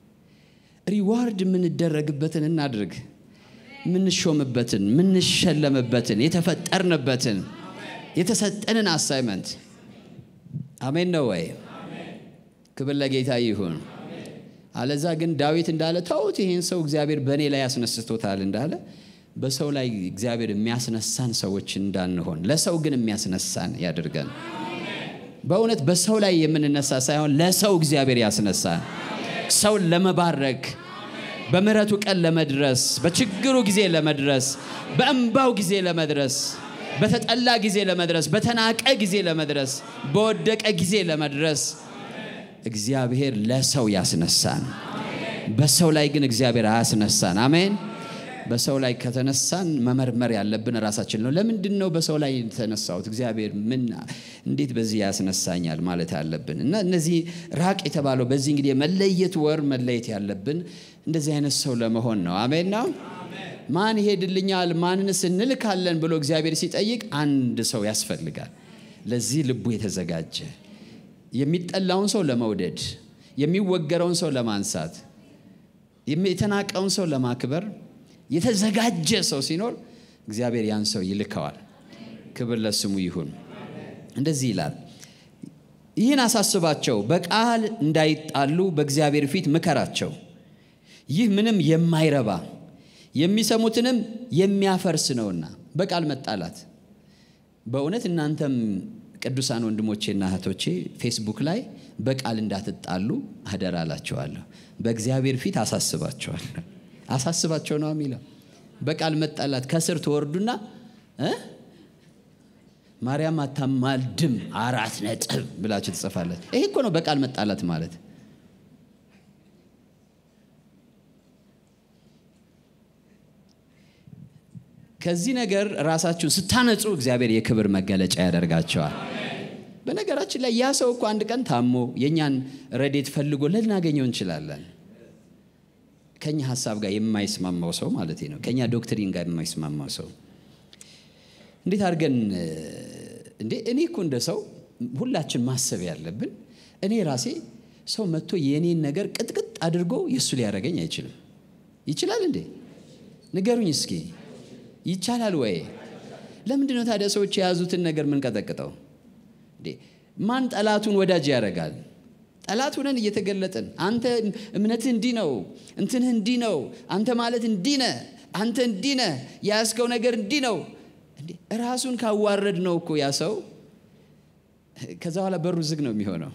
ሪዋርድ የምንደረግበትን እናድርግ። የምንሾምበትን፣ የምንሸለምበትን፣ የተፈጠርንበትን፣ የተሰጠንን አሳይመንት አሜን ነው ወይ? ክብር ለጌታ ይሁን። አለዛ ግን ዳዊት እንዳለ ተውት፣ ይህን ሰው እግዚአብሔር በእኔ ላይ ያስነስቶታል እንዳለ በሰው ላይ እግዚአብሔር የሚያስነሳን ሰዎች እንዳንሆን ለሰው ግን የሚያስነሳን ያድርገን። በእውነት በሰው ላይ የምንነሳ ሳይሆን ለሰው እግዚአብሔር ያስነሳን፣ ሰውን ለመባረክ በምሕረቱ ቀን ለመድረስ በችግሩ ጊዜ ለመድረስ በእንባው ጊዜ ለመድረስ በተጠላ ጊዜ ለመድረስ በተናቀ ጊዜ ለመድረስ በወደቀ ጊዜ ለመድረስ እግዚአብሔር ለሰው ያስነሳን። በሰው ላይ ግን እግዚአብሔር አያስነሳን። አሜን። በሰው ላይ ከተነሳን መመርመር ያለብን ራሳችን ነው። ለምንድን ነው በሰው ላይ የተነሳሁት? እግዚአብሔር ምን እንዴት በዚህ ያስነሳኛል ማለት አለብን። እና እነዚህ ራቅ የተባለው በዚህ እንግዲህ የመለየት ወር መለየት ያለብን እንደዚህ አይነት ሰው ለመሆን ነው። አሜን ነው። ማን ይሄድልኛል ማንንስ እንልካለን ብሎ እግዚአብሔር ሲጠይቅ አንድ ሰው ያስፈልጋል። ለዚህ ልቡ የተዘጋጀ የሚጠላውን ሰው ለመውደድ፣ የሚወገረውን ሰው ለማንሳት፣ የተናቀውን ሰው ለማክበር የተዘጋጀ ሰው ሲኖር እግዚአብሔር ያን ሰው ይልከዋል። ክብር ለስሙ ይሁን። እንደዚህ ይላል፣ ይህን አሳስባቸው፣ በቃል እንዳይጣሉ በእግዚአብሔር ፊት ምከራቸው። ይህ ምንም የማይረባ የሚሰሙትንም የሚያፈርስ ነውና። በቃል መጣላት በእውነት እናንተም ቅዱሳን ወንድሞቼና እህቶቼ ፌስቡክ ላይ በቃል እንዳትጣሉ አደራ እላቸዋለሁ። በእግዚአብሔር ፊት አሳስባቸዋለሁ። አሳስባቸው ነው የሚለው። በቃል መጣላት ከስር ትወርዱና እ ማርያም አታማልድም አራት ነጥብ ብላችሁ ትጽፋለች። ይሄ እኮ ነው በቃል መጣላት ማለት። ከዚህ ነገር ራሳችሁን ስታነጹ እግዚአብሔር የክብር መገለጫ ያደርጋቸዋል። በነገራችን ላይ ያ ሰው እኮ አንድ ቀን ታሞ የእኛን ረዴት ፈልጎ ልናገኘው እንችላለን። ከኛ ሀሳብ ጋር የማይስማማው ሰው ማለት ነው። ከኛ ዶክትሪን ጋር የማይስማማው ሰው እንዴት አድርገን እንዴ እኔ እኮ እንደ ሰው ሁላችን ማሰብ ያለብን እኔ ራሴ ሰው መጥቶ የእኔን ነገር ቅጥቅጥ አድርጎ የእሱ ሊያደርገኝ አይችልም። ይችላል እንዴ? ንገሩኝ እስኪ ይቻላል ወይ? ለምንድን ነው ታዲያ ሰዎች የያዙትን ነገር ምንቀጠቅጠው? ማን ጠላቱን ወዳጅ ያደርጋል? ጠላት ሆነን እየተገለጥን አንተ እምነትህ እንዲህ ነው፣ እንትንህ እንዲህ ነው፣ አንተ ማለት እንዲህ ነህ፣ አንተ እንዲህ ነህ፣ የያዝከው ነገር እንዲህ ነው። ራሱን ካዋረድ ነው እኮ ያ ሰው ከዛ በኋላ በሩ ዝግ ነው የሚሆነው።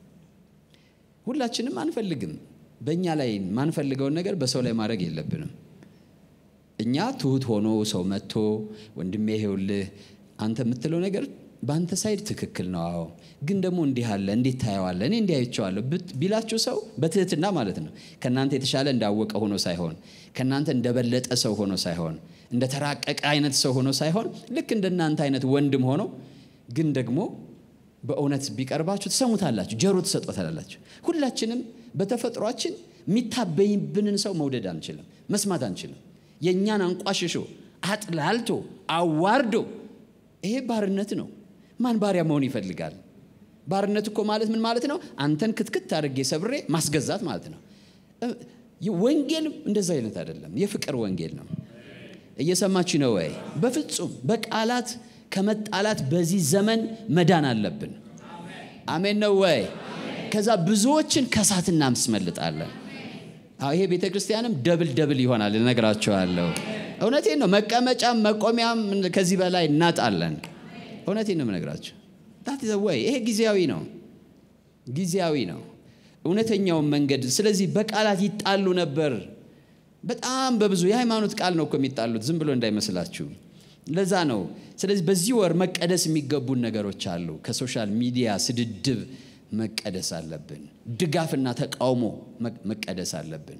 ሁላችንም አንፈልግም። በእኛ ላይ ማንፈልገውን ነገር በሰው ላይ ማድረግ የለብንም። እኛ ትሁት ሆኖ ሰው መጥቶ ወንድሜ ይሄውልህ አንተ የምትለው ነገር በአንተ ሳይድ ትክክል ነው፣ አዎ፣ ግን ደግሞ እንዲህ አለ፣ እንዴት ታየዋለህ? እኔ እንዲህ አይቼዋለሁ ቢላችሁ ሰው በትህትና ማለት ነው። ከእናንተ የተሻለ እንዳወቀ ሆኖ ሳይሆን፣ ከእናንተ እንደበለጠ ሰው ሆኖ ሳይሆን፣ እንደ ተራቀቀ አይነት ሰው ሆኖ ሳይሆን፣ ልክ እንደናንተ አይነት ወንድም ሆኖ ግን ደግሞ በእውነት ቢቀርባችሁ ትሰሙታላችሁ፣ ጆሮ ትሰጦታላችሁ። ሁላችንም በተፈጥሯችን የሚታበይብንን ሰው መውደድ አንችልም፣ መስማት አንችልም። የእኛን አንቋሽሾ አጥላልቶ አዋርዶ ይሄ ባርነት ነው። ማን ባሪያ መሆን ይፈልጋል? ባርነት እኮ ማለት ምን ማለት ነው? አንተን ክትክት አድርጌ ሰብሬ ማስገዛት ማለት ነው። ወንጌል እንደዛ አይነት አይደለም። የፍቅር ወንጌል ነው። እየሰማችሁ ነው ወይ? በፍጹም በቃላት ከመጣላት በዚህ ዘመን መዳን አለብን። አሜን ነው ወይ? ከዛ ብዙዎችን ከሳት እናስመልጣለን። ይሄ ቤተ ክርስቲያንም ደብል ደብል ይሆናል፣ እነግራቸዋለሁ። እውነቴን ነው። መቀመጫም መቆሚያም ከዚህ በላይ እናጣለን። እውነቴን ነው የምነግራቸው። ዳት ወይ ይሄ ጊዜያዊ ነው፣ ጊዜያዊ ነው። እውነተኛውን መንገድ ስለዚህ በቃላት ይጣሉ ነበር። በጣም በብዙ የሃይማኖት ቃል ነው እኮ የሚጣሉት፣ ዝም ብሎ እንዳይመስላችሁ። ለዛ ነው። ስለዚህ በዚህ ወር መቀደስ የሚገቡን ነገሮች አሉ። ከሶሻል ሚዲያ ስድድብ መቀደስ አለብን። ድጋፍና ተቃውሞ መቀደስ አለብን።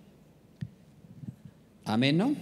አሜን ነው።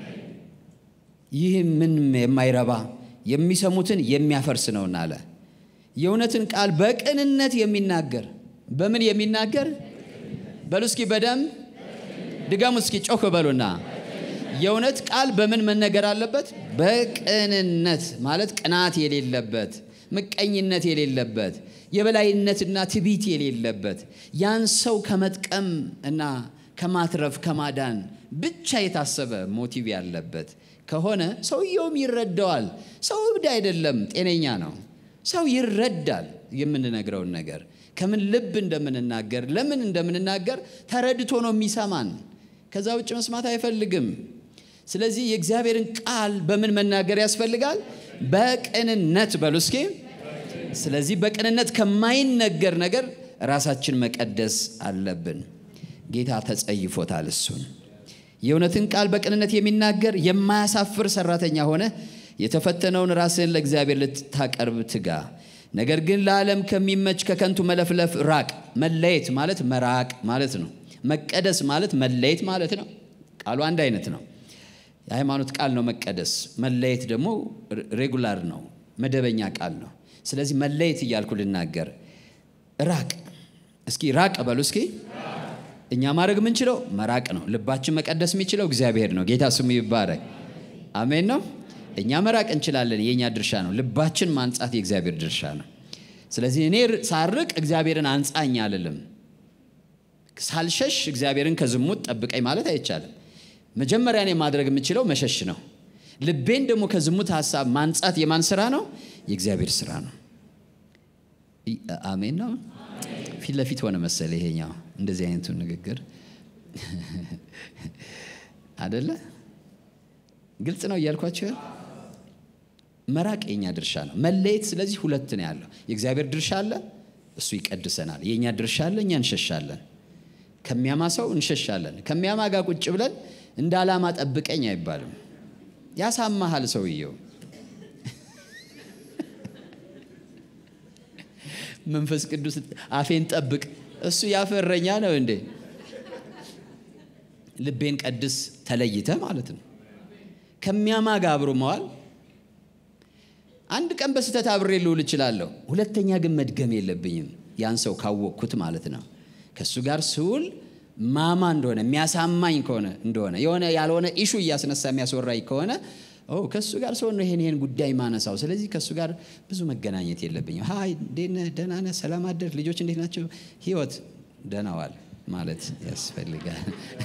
ይህ ምን የማይረባ የሚሰሙትን የሚያፈርስ ነውና አለ። የእውነትን ቃል በቅንነት የሚናገር በምን የሚናገር በሉ እስኪ በደም ድገሙ እስኪ ጮክ በሉና የእውነት ቃል በምን መነገር አለበት? በቅንነት ማለት ቅናት የሌለበት ምቀኝነት የሌለበት የበላይነትና ትቢት የሌለበት ያን ሰው ከመጥቀም እና ከማትረፍ ከማዳን ብቻ የታሰበ ሞቲቭ ያለበት ከሆነ ሰውየውም ይረዳዋል። ሰው እብድ አይደለም፣ ጤነኛ ነው። ሰው ይረዳል የምንነግረውን ነገር ከምን ልብ እንደምንናገር ለምን እንደምንናገር ተረድቶ ነው የሚሰማን። ከዛ ውጭ መስማት አይፈልግም። ስለዚህ የእግዚአብሔርን ቃል በምን መናገር ያስፈልጋል? በቅንነት በሉ እስኪ። ስለዚህ በቅንነት ከማይነገር ነገር ራሳችን መቀደስ አለብን። ጌታ ተጸይፎታል እሱን። የእውነትን ቃል በቅንነት የሚናገር የማያሳፍር ሰራተኛ ሆነ የተፈተነውን ራስህን ለእግዚአብሔር ልታቀርብ ትጋ። ነገር ግን ለዓለም ከሚመች ከከንቱ መለፍለፍ ራቅ። መለየት ማለት መራቅ ማለት ነው። መቀደስ ማለት መለየት ማለት ነው። ቃሉ አንድ አይነት ነው። የሃይማኖት ቃል ነው መቀደስ። መለየት ደግሞ ሬጉላር ነው፣ መደበኛ ቃል ነው። ስለዚህ መለየት እያልኩ ልናገር፣ ራቅ። እስኪ ራቅ በሉ እስኪ። እኛ ማድረግ የምንችለው መራቅ ነው። ልባችን መቀደስ የሚችለው እግዚአብሔር ነው። ጌታ ስሙ ይባረክ። አሜን ነው። እኛ መራቅ እንችላለን፣ የእኛ ድርሻ ነው። ልባችን ማንጻት የእግዚአብሔር ድርሻ ነው። ስለዚህ እኔ ሳርቅ እግዚአብሔርን አንጻኝ አልልም። ሳልሸሽ እግዚአብሔርን ከዝሙት ጠብቀኝ ማለት አይቻልም። መጀመሪያ እኔ ማድረግ የምችለው መሸሽ ነው። ልቤን ደግሞ ከዝሙት ሀሳብ ማንጻት የማን ስራ ነው? የእግዚአብሔር ስራ ነው። አሜን ነው። ፊት ለፊት ሆነ መሰለ ይሄኛው እንደዚህ አይነቱ ንግግር አደለ? ግልጽ ነው እያልኳቸው ያል መራቅ የኛ ድርሻ ነው። መለየት ስለዚህ ሁለት ነው ያለው። የእግዚአብሔር ድርሻ አለ፣ እሱ ይቀድሰናል። የእኛ ድርሻ አለ፣ እኛ እንሸሻለን። ከሚያማ ሰው እንሸሻለን። ከሚያማ ጋር ቁጭ ብለን እንደ ዓላማ ጠብቀኝ አይባልም። ያሳማሃል ሰውየው። መንፈስ ቅዱስ አፌን ጠብቅ፣ እሱ ያፈረኛ ነው እንዴ? ልቤን ቀድስ ተለይተ ማለት ነው። ከሚያማ ጋር አብሮ መዋል አንድ ቀን በስህተት አብሬ ልውል እችላለሁ። ሁለተኛ ግን መድገም የለብኝም ያን ሰው ካወቅኩት ማለት ነው። ከእሱ ጋር ስውል ማማ እንደሆነ የሚያሳማኝ ከሆነ እንደሆነ የሆነ ያልሆነ ኢሹ እያስነሳ የሚያስወራኝ ከሆነ ከእሱ ጋር ሰው ነው ይሄን ይሄን ጉዳይ ማነሳው። ስለዚህ ከእሱ ጋር ብዙ መገናኘት የለብኝም። ሀይ እንዴት ነህ? ደህና ነህ? ሰላም አደር? ልጆች እንዴት ናቸው? ህይወት ደህናዋል ማለት ያስፈልጋል።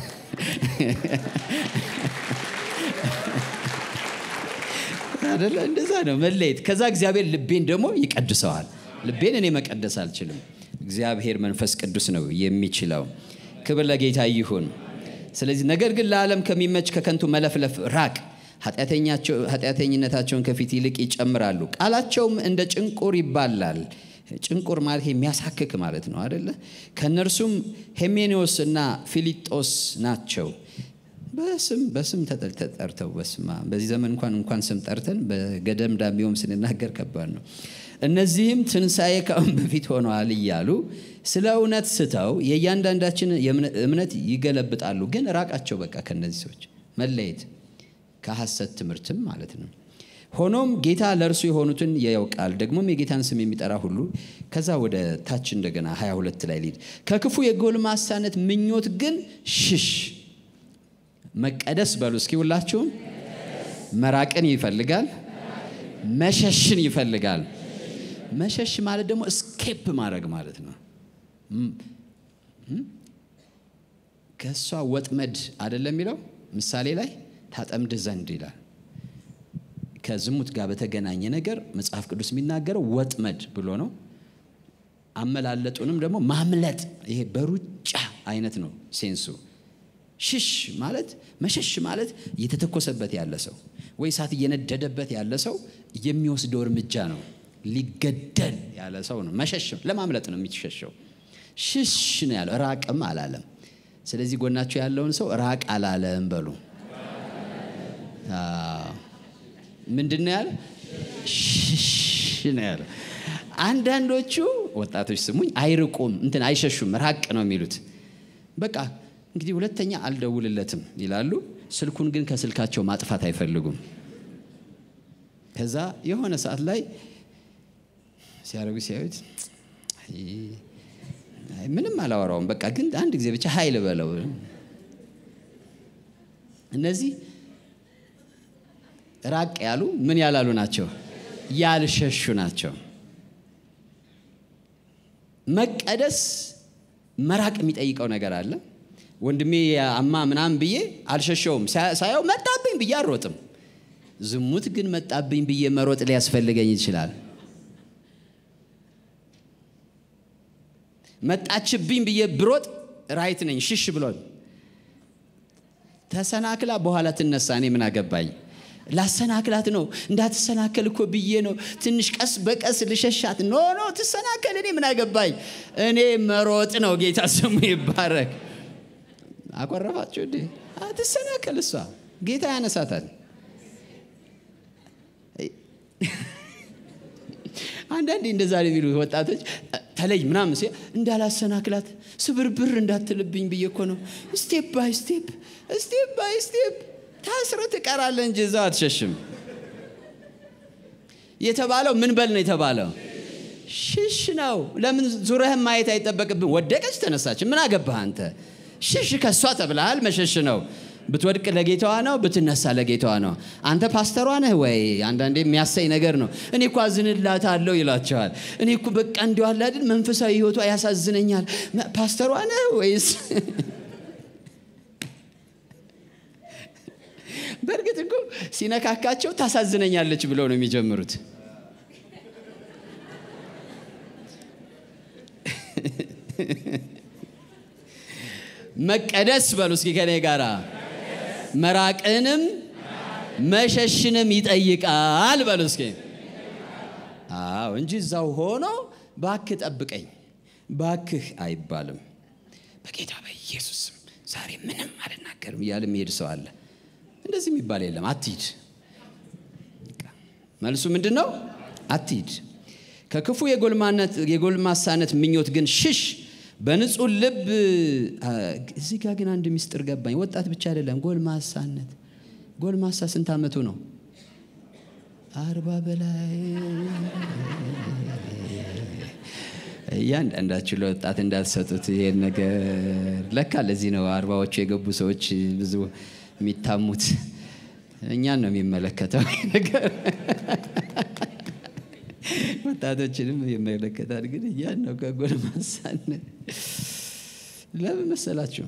አደለ? እንደዛ ነው መለየት። ከዛ እግዚአብሔር ልቤን ደግሞ ይቀድሰዋል። ልቤን እኔ መቀደስ አልችልም። እግዚአብሔር መንፈስ ቅዱስ ነው የሚችለው። ክብር ለጌታ ይሁን። ስለዚህ ነገር ግን ለዓለም ከሚመች ከከንቱ መለፍለፍ ራቅ። ኃጢአተኝነታቸውን ከፊት ይልቅ ይጨምራሉ፣ ቃላቸውም እንደ ጭንቁር ይባላል። ጭንቁር ማለት የሚያሳክክ ማለት ነው አደለ? ከእነርሱም ሄሜኔዎስ እና ፊሊጦስ ናቸው። በስም በስም ተጠርተው በስማ በዚህ ዘመን እንኳን እንኳን ስም ጠርተን በገደም ዳሚውም ስንናገር ከባድ ነው። እነዚህም ትንሣኤ ከአሁን በፊት ሆነዋል እያሉ ስለ እውነት ስተው የእያንዳንዳችን እምነት ይገለብጣሉ። ግን ራቃቸው በቃ ከነዚህ ሰዎች መለየት ከሐሰት ትምህርትም ማለት ነው። ሆኖም ጌታ ለእርሱ የሆኑትን ያውቃል፣ ደግሞም የጌታን ስም የሚጠራ ሁሉ። ከዛ ወደ ታች እንደገና 22 ላይ ሊድ ከክፉ የጎልማሳነት ምኞት ግን ሽሽ። መቀደስ በሉ እስኪ ሁላችሁም። መራቅን ይፈልጋል፣ መሸሽን ይፈልጋል። መሸሽ ማለት ደግሞ እስኬፕ ማድረግ ማለት ነው። ከእሷ ወጥመድ አይደለም የሚለው ምሳሌ ላይ ታጠምድ ዘንድ ይላል። ከዝሙት ጋር በተገናኘ ነገር መጽሐፍ ቅዱስ የሚናገረው ወጥመድ ብሎ ነው። አመላለጡንም ደግሞ ማምለጥ፣ ይሄ በሩጫ አይነት ነው ሴንሱ። ሽሽ ማለት መሸሽ ማለት እየተተኮሰበት ያለ ሰው ወይ እሳት እየነደደበት ያለ ሰው የሚወስደው እርምጃ ነው። ሊገደል ያለ ሰው ነው። መሸሽ ለማምለጥ ነው የሚሸሸው። ሽሽ ነው ያለው፣ ራቅም አላለም። ስለዚህ ጎናቸው ያለውን ሰው ራቅ አላለም በሉ። ምንድን ነው ያለ? ሽሽ ነው ያለ። አንዳንዶቹ ወጣቶች ስሙኝ፣ አይርቁም፣ እንትን አይሸሹም፣ ራቅ ነው የሚሉት። በቃ እንግዲህ ሁለተኛ አልደውልለትም ይላሉ። ስልኩን ግን ከስልካቸው ማጥፋት አይፈልጉም። ከዛ የሆነ ሰዓት ላይ ሲያደርጉ ሲያዩት ምንም አላወራውም። በቃ ግን አንድ ጊዜ ብቻ ኃይል በለው። እነዚህ ራቅ ያሉ ምን ያላሉ ናቸው? ያልሸሹ ናቸው። መቀደስ መራቅ የሚጠይቀው ነገር አለ። ወንድሜ አማ ምናምን ብዬ አልሸሸውም። ሳየው መጣብኝ ብዬ አልሮጥም። ዝሙት ግን መጣብኝ ብዬ መሮጥ ሊያስፈልገኝ ይችላል። መጣችብኝ ብዬ ብሮጥ ራይት ነኝ። ሽሽ ብሎን ተሰናክላ በኋላ ትነሳ። እኔ ምን አገባኝ? ላሰናክላት ነው እንዳትሰናከል እኮ ብዬ ነው። ትንሽ ቀስ በቀስ ልሸሻት። ኖ ኖ ትሰናከል፣ እኔ ምን አገባኝ? እኔ መሮጥ ነው። ጌታ ስሙ ይባረክ። አቆረፋችሁ እንዴ? አትሰናከል፣ እሷ ጌታ ያነሳታል። አንዳንዴ እንደዛ የሚሉ ወጣቶች ተለይ ምናምን ሲ እንዳላሰናክላት ስብርብር እንዳትልብኝ ብዬ እኮ ነው። ስቴፕ ባይ ስቴፕ ስቴፕ ባይ ስቴፕ ታስረ ትቀራለህ እንጂ እዛው አትሸሽም። የተባለው ምን በል ነው የተባለው? ሽሽ ነው። ለምን ዙረህን ማየት አይጠበቅብን? ወደቀች ተነሳች፣ ምን አገባህ አንተ? ሽሽ ከእሷ ተብለሃል። መሸሽ ነው። ብትወድቅ ለጌታዋ ነው፣ ብትነሳ ለጌታዋ ነው። አንተ ፓስተሯ ነህ ወይ? አንዳንዴ የሚያሳይ ነገር ነው። እኔ እኮ አዝንላታለሁ ይላቸዋል። እኔ እኮ በቃ እንዲሁ አለ አይደል መንፈሳዊ ሕይወቷ ያሳዝነኛል። ፓስተሯ ነህ ወይስ? በእርግጥ እኮ ሲነካካቸው ታሳዝነኛለች ብለው ነው የሚጀምሩት። መቀደስ በሉ እስኪ ከኔ ጋራ መራቅንም መሸሽንም ይጠይቃል በሉ እስኪ። አዎ እንጂ እዛው ሆኖ ባክህ ጠብቀኝ ባክህ አይባልም። በጌታ በኢየሱስም ዛሬ ምንም አልናገርም እያለ የሚሄድ ሰው አለ። እንደዚህ የሚባል የለም። አትሂድ። መልሱ ምንድን ነው? አትሂድ። ከክፉ የጎልማሳነት ምኞት ግን ሽሽ። በንጹህ ልብ እዚህ ጋር ግን አንድ ሚስጥር ገባኝ። ወጣት ብቻ አይደለም፣ ጎልማሳነት። ጎልማሳ ስንት ዓመቱ ነው? አርባ በላይ እያንዳንዳችሁ ለወጣት እንዳትሰጡት ይሄን ነገር። ለካ ለዚህ ነው አርባዎቹ የገቡ ሰዎች ብዙ የሚታሙት። እኛን ነው የሚመለከተው ነገር ወጣቶችንም ይመለከታል። ግን እያን ነው ከጎልማሳነት ለምን መሰላችሁ?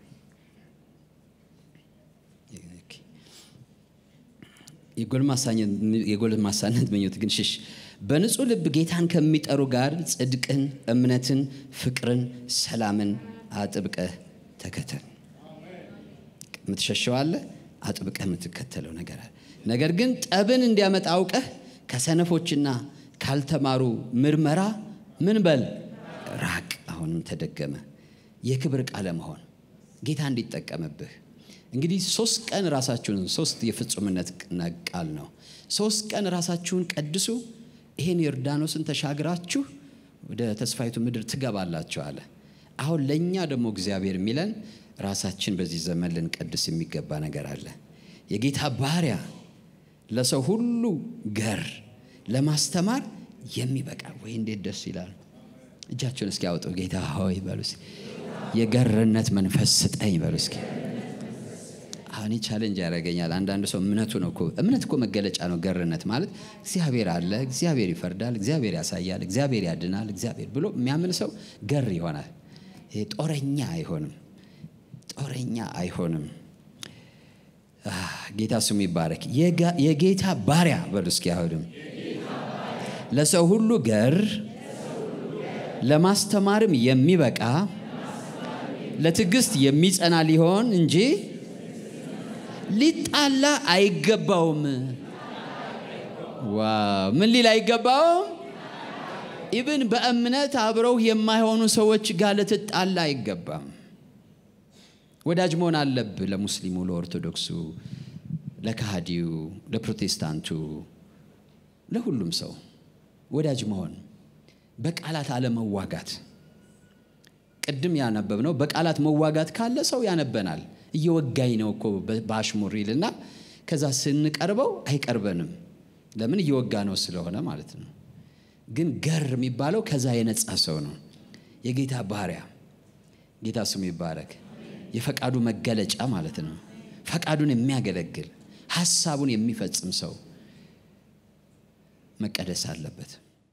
የጎልማሳነት ምኞት ግን ሽሽ። በንጹህ ልብ ጌታን ከሚጠሩ ጋር ጽድቅን፣ እምነትን፣ ፍቅርን፣ ሰላምን አጥብቀህ ተከተል። የምትሸሸው አለ፣ አጥብቀህ የምትከተለው ነገር አለ። ነገር ግን ጠብን እንዲያመጣ አውቀህ ከሰነፎችና ካልተማሩ ምርመራ ምን በል ራቅ። አሁንም ተደገመ። የክብር ቃለ መሆን ጌታ እንዲጠቀምብህ እንግዲህ ሶስት ቀን ራሳችሁን ሶስት የፍጹምነት ቃል ነው። ሶስት ቀን ራሳችሁን ቀድሱ፣ ይሄን ዮርዳኖስን ተሻግራችሁ ወደ ተስፋይቱ ምድር ትገባላችሁ አለ። አሁን ለእኛ ደግሞ እግዚአብሔር የሚለን ራሳችን በዚህ ዘመን ልንቀድስ የሚገባ ነገር አለ። የጌታ ባሪያ ለሰው ሁሉ ገር ለማስተማር የሚበቃ ወይ እንዴት ደስ ይላል! እጃቸውን እስኪ ያወጡ። ጌታ ሆይ በሉ እስኪ የገርነት መንፈስ ስጠኝ በሉ እስኪ። አሁን ቻሌንጅ ያደርገኛል። አንዳንድ ሰው እምነቱ ነው እኮ እምነት እኮ መገለጫ ነው። ገርነት ማለት እግዚአብሔር አለ፣ እግዚአብሔር ይፈርዳል፣ እግዚአብሔር ያሳያል፣ እግዚአብሔር ያድናል፣ እግዚአብሔር ብሎ የሚያምን ሰው ገር ይሆናል። ይሄ ጦረኛ አይሆንም፣ ጦረኛ አይሆንም። ጌታ ስሙ ይባረክ። የጌታ ባሪያ በሉ እስኪ አሁንም ለሰው ሁሉ ገር ለማስተማርም የሚበቃ ለትዕግስት የሚጸና ሊሆን እንጂ ሊጣላ አይገባውም። ዋው! ምን ሊል አይገባውም? ኢብን በእምነት አብረው የማይሆኑ ሰዎች ጋር ልትጣላ አይገባም። ወዳጅ መሆን አለብህ። ለሙስሊሙ፣ ለኦርቶዶክሱ፣ ለካሃዲው፣ ለፕሮቴስታንቱ፣ ለሁሉም ሰው ወዳጅ መሆን፣ በቃላት አለመዋጋት። ቅድም ያነበብ ነው። በቃላት መዋጋት ካለ ሰው ያነበናል። እየወጋኝ ነው እኮ በአሽሙር ይልና ከዛ ስንቀርበው አይቀርበንም። ለምን? እየወጋ ነው ስለሆነ ማለት ነው። ግን ገር የሚባለው ከዛ የነጻ ሰው ነው። የጌታ ባሪያ ጌታ ስሙ ይባረክ። የፈቃዱ መገለጫ ማለት ነው። ፈቃዱን የሚያገለግል ሀሳቡን የሚፈጽም ሰው መቀደስ አለበት።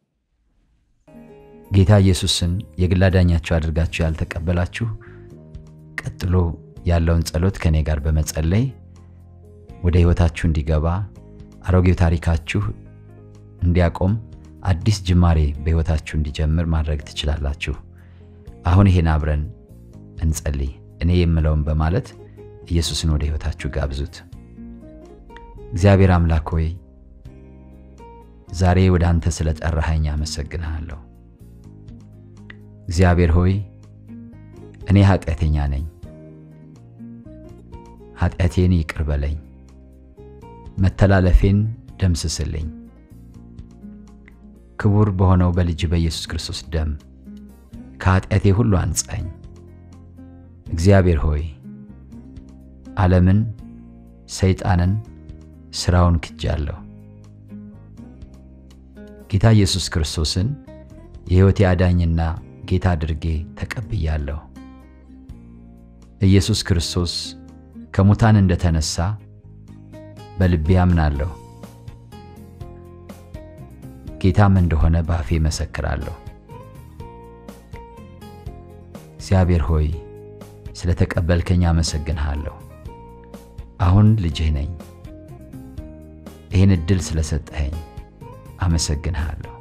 ጌታ ኢየሱስን የግል አዳኛችሁ አድርጋችሁ ያልተቀበላችሁ ቀጥሎ ያለውን ጸሎት ከእኔ ጋር በመጸለይ ወደ ሕይወታችሁ እንዲገባ አሮጌው ታሪካችሁ እንዲያቆም አዲስ ጅማሬ በሕይወታችሁ እንዲጀምር ማድረግ ትችላላችሁ። አሁን ይሄን አብረን እንጸልይ። እኔ የምለውን በማለት ኢየሱስን ወደ ሕይወታችሁ ጋብዙት። እግዚአብሔር አምላክ ሆይ ዛሬ ወደ አንተ ስለ ጠራኸኝ አመሰግንሃለሁ። እግዚአብሔር ሆይ እኔ ኃጢአተኛ ነኝ፣ ኃጢአቴን ይቅር በለኝ፣ መተላለፌን ደምስስልኝ። ክቡር በሆነው በልጅ በኢየሱስ ክርስቶስ ደም ከኃጢአቴ ሁሉ አንጻኝ። እግዚአብሔር ሆይ ዓለምን፣ ሰይጣንን፣ ሥራውን ክጃለሁ። ጌታ ኢየሱስ ክርስቶስን የሕይወቴ አዳኝና ጌታ አድርጌ ተቀብያለሁ። ኢየሱስ ክርስቶስ ከሙታን እንደተነሳ በልቤ አምናለሁ። ጌታም እንደሆነ በአፌ መሰክራለሁ። እግዚአብሔር ሆይ ስለ ተቀበልከኝ አመሰግንሃለሁ። አሁን ልጅህ ነኝ። ይህን ዕድል ስለሰጠኸኝ አመሰግንሃለሁ።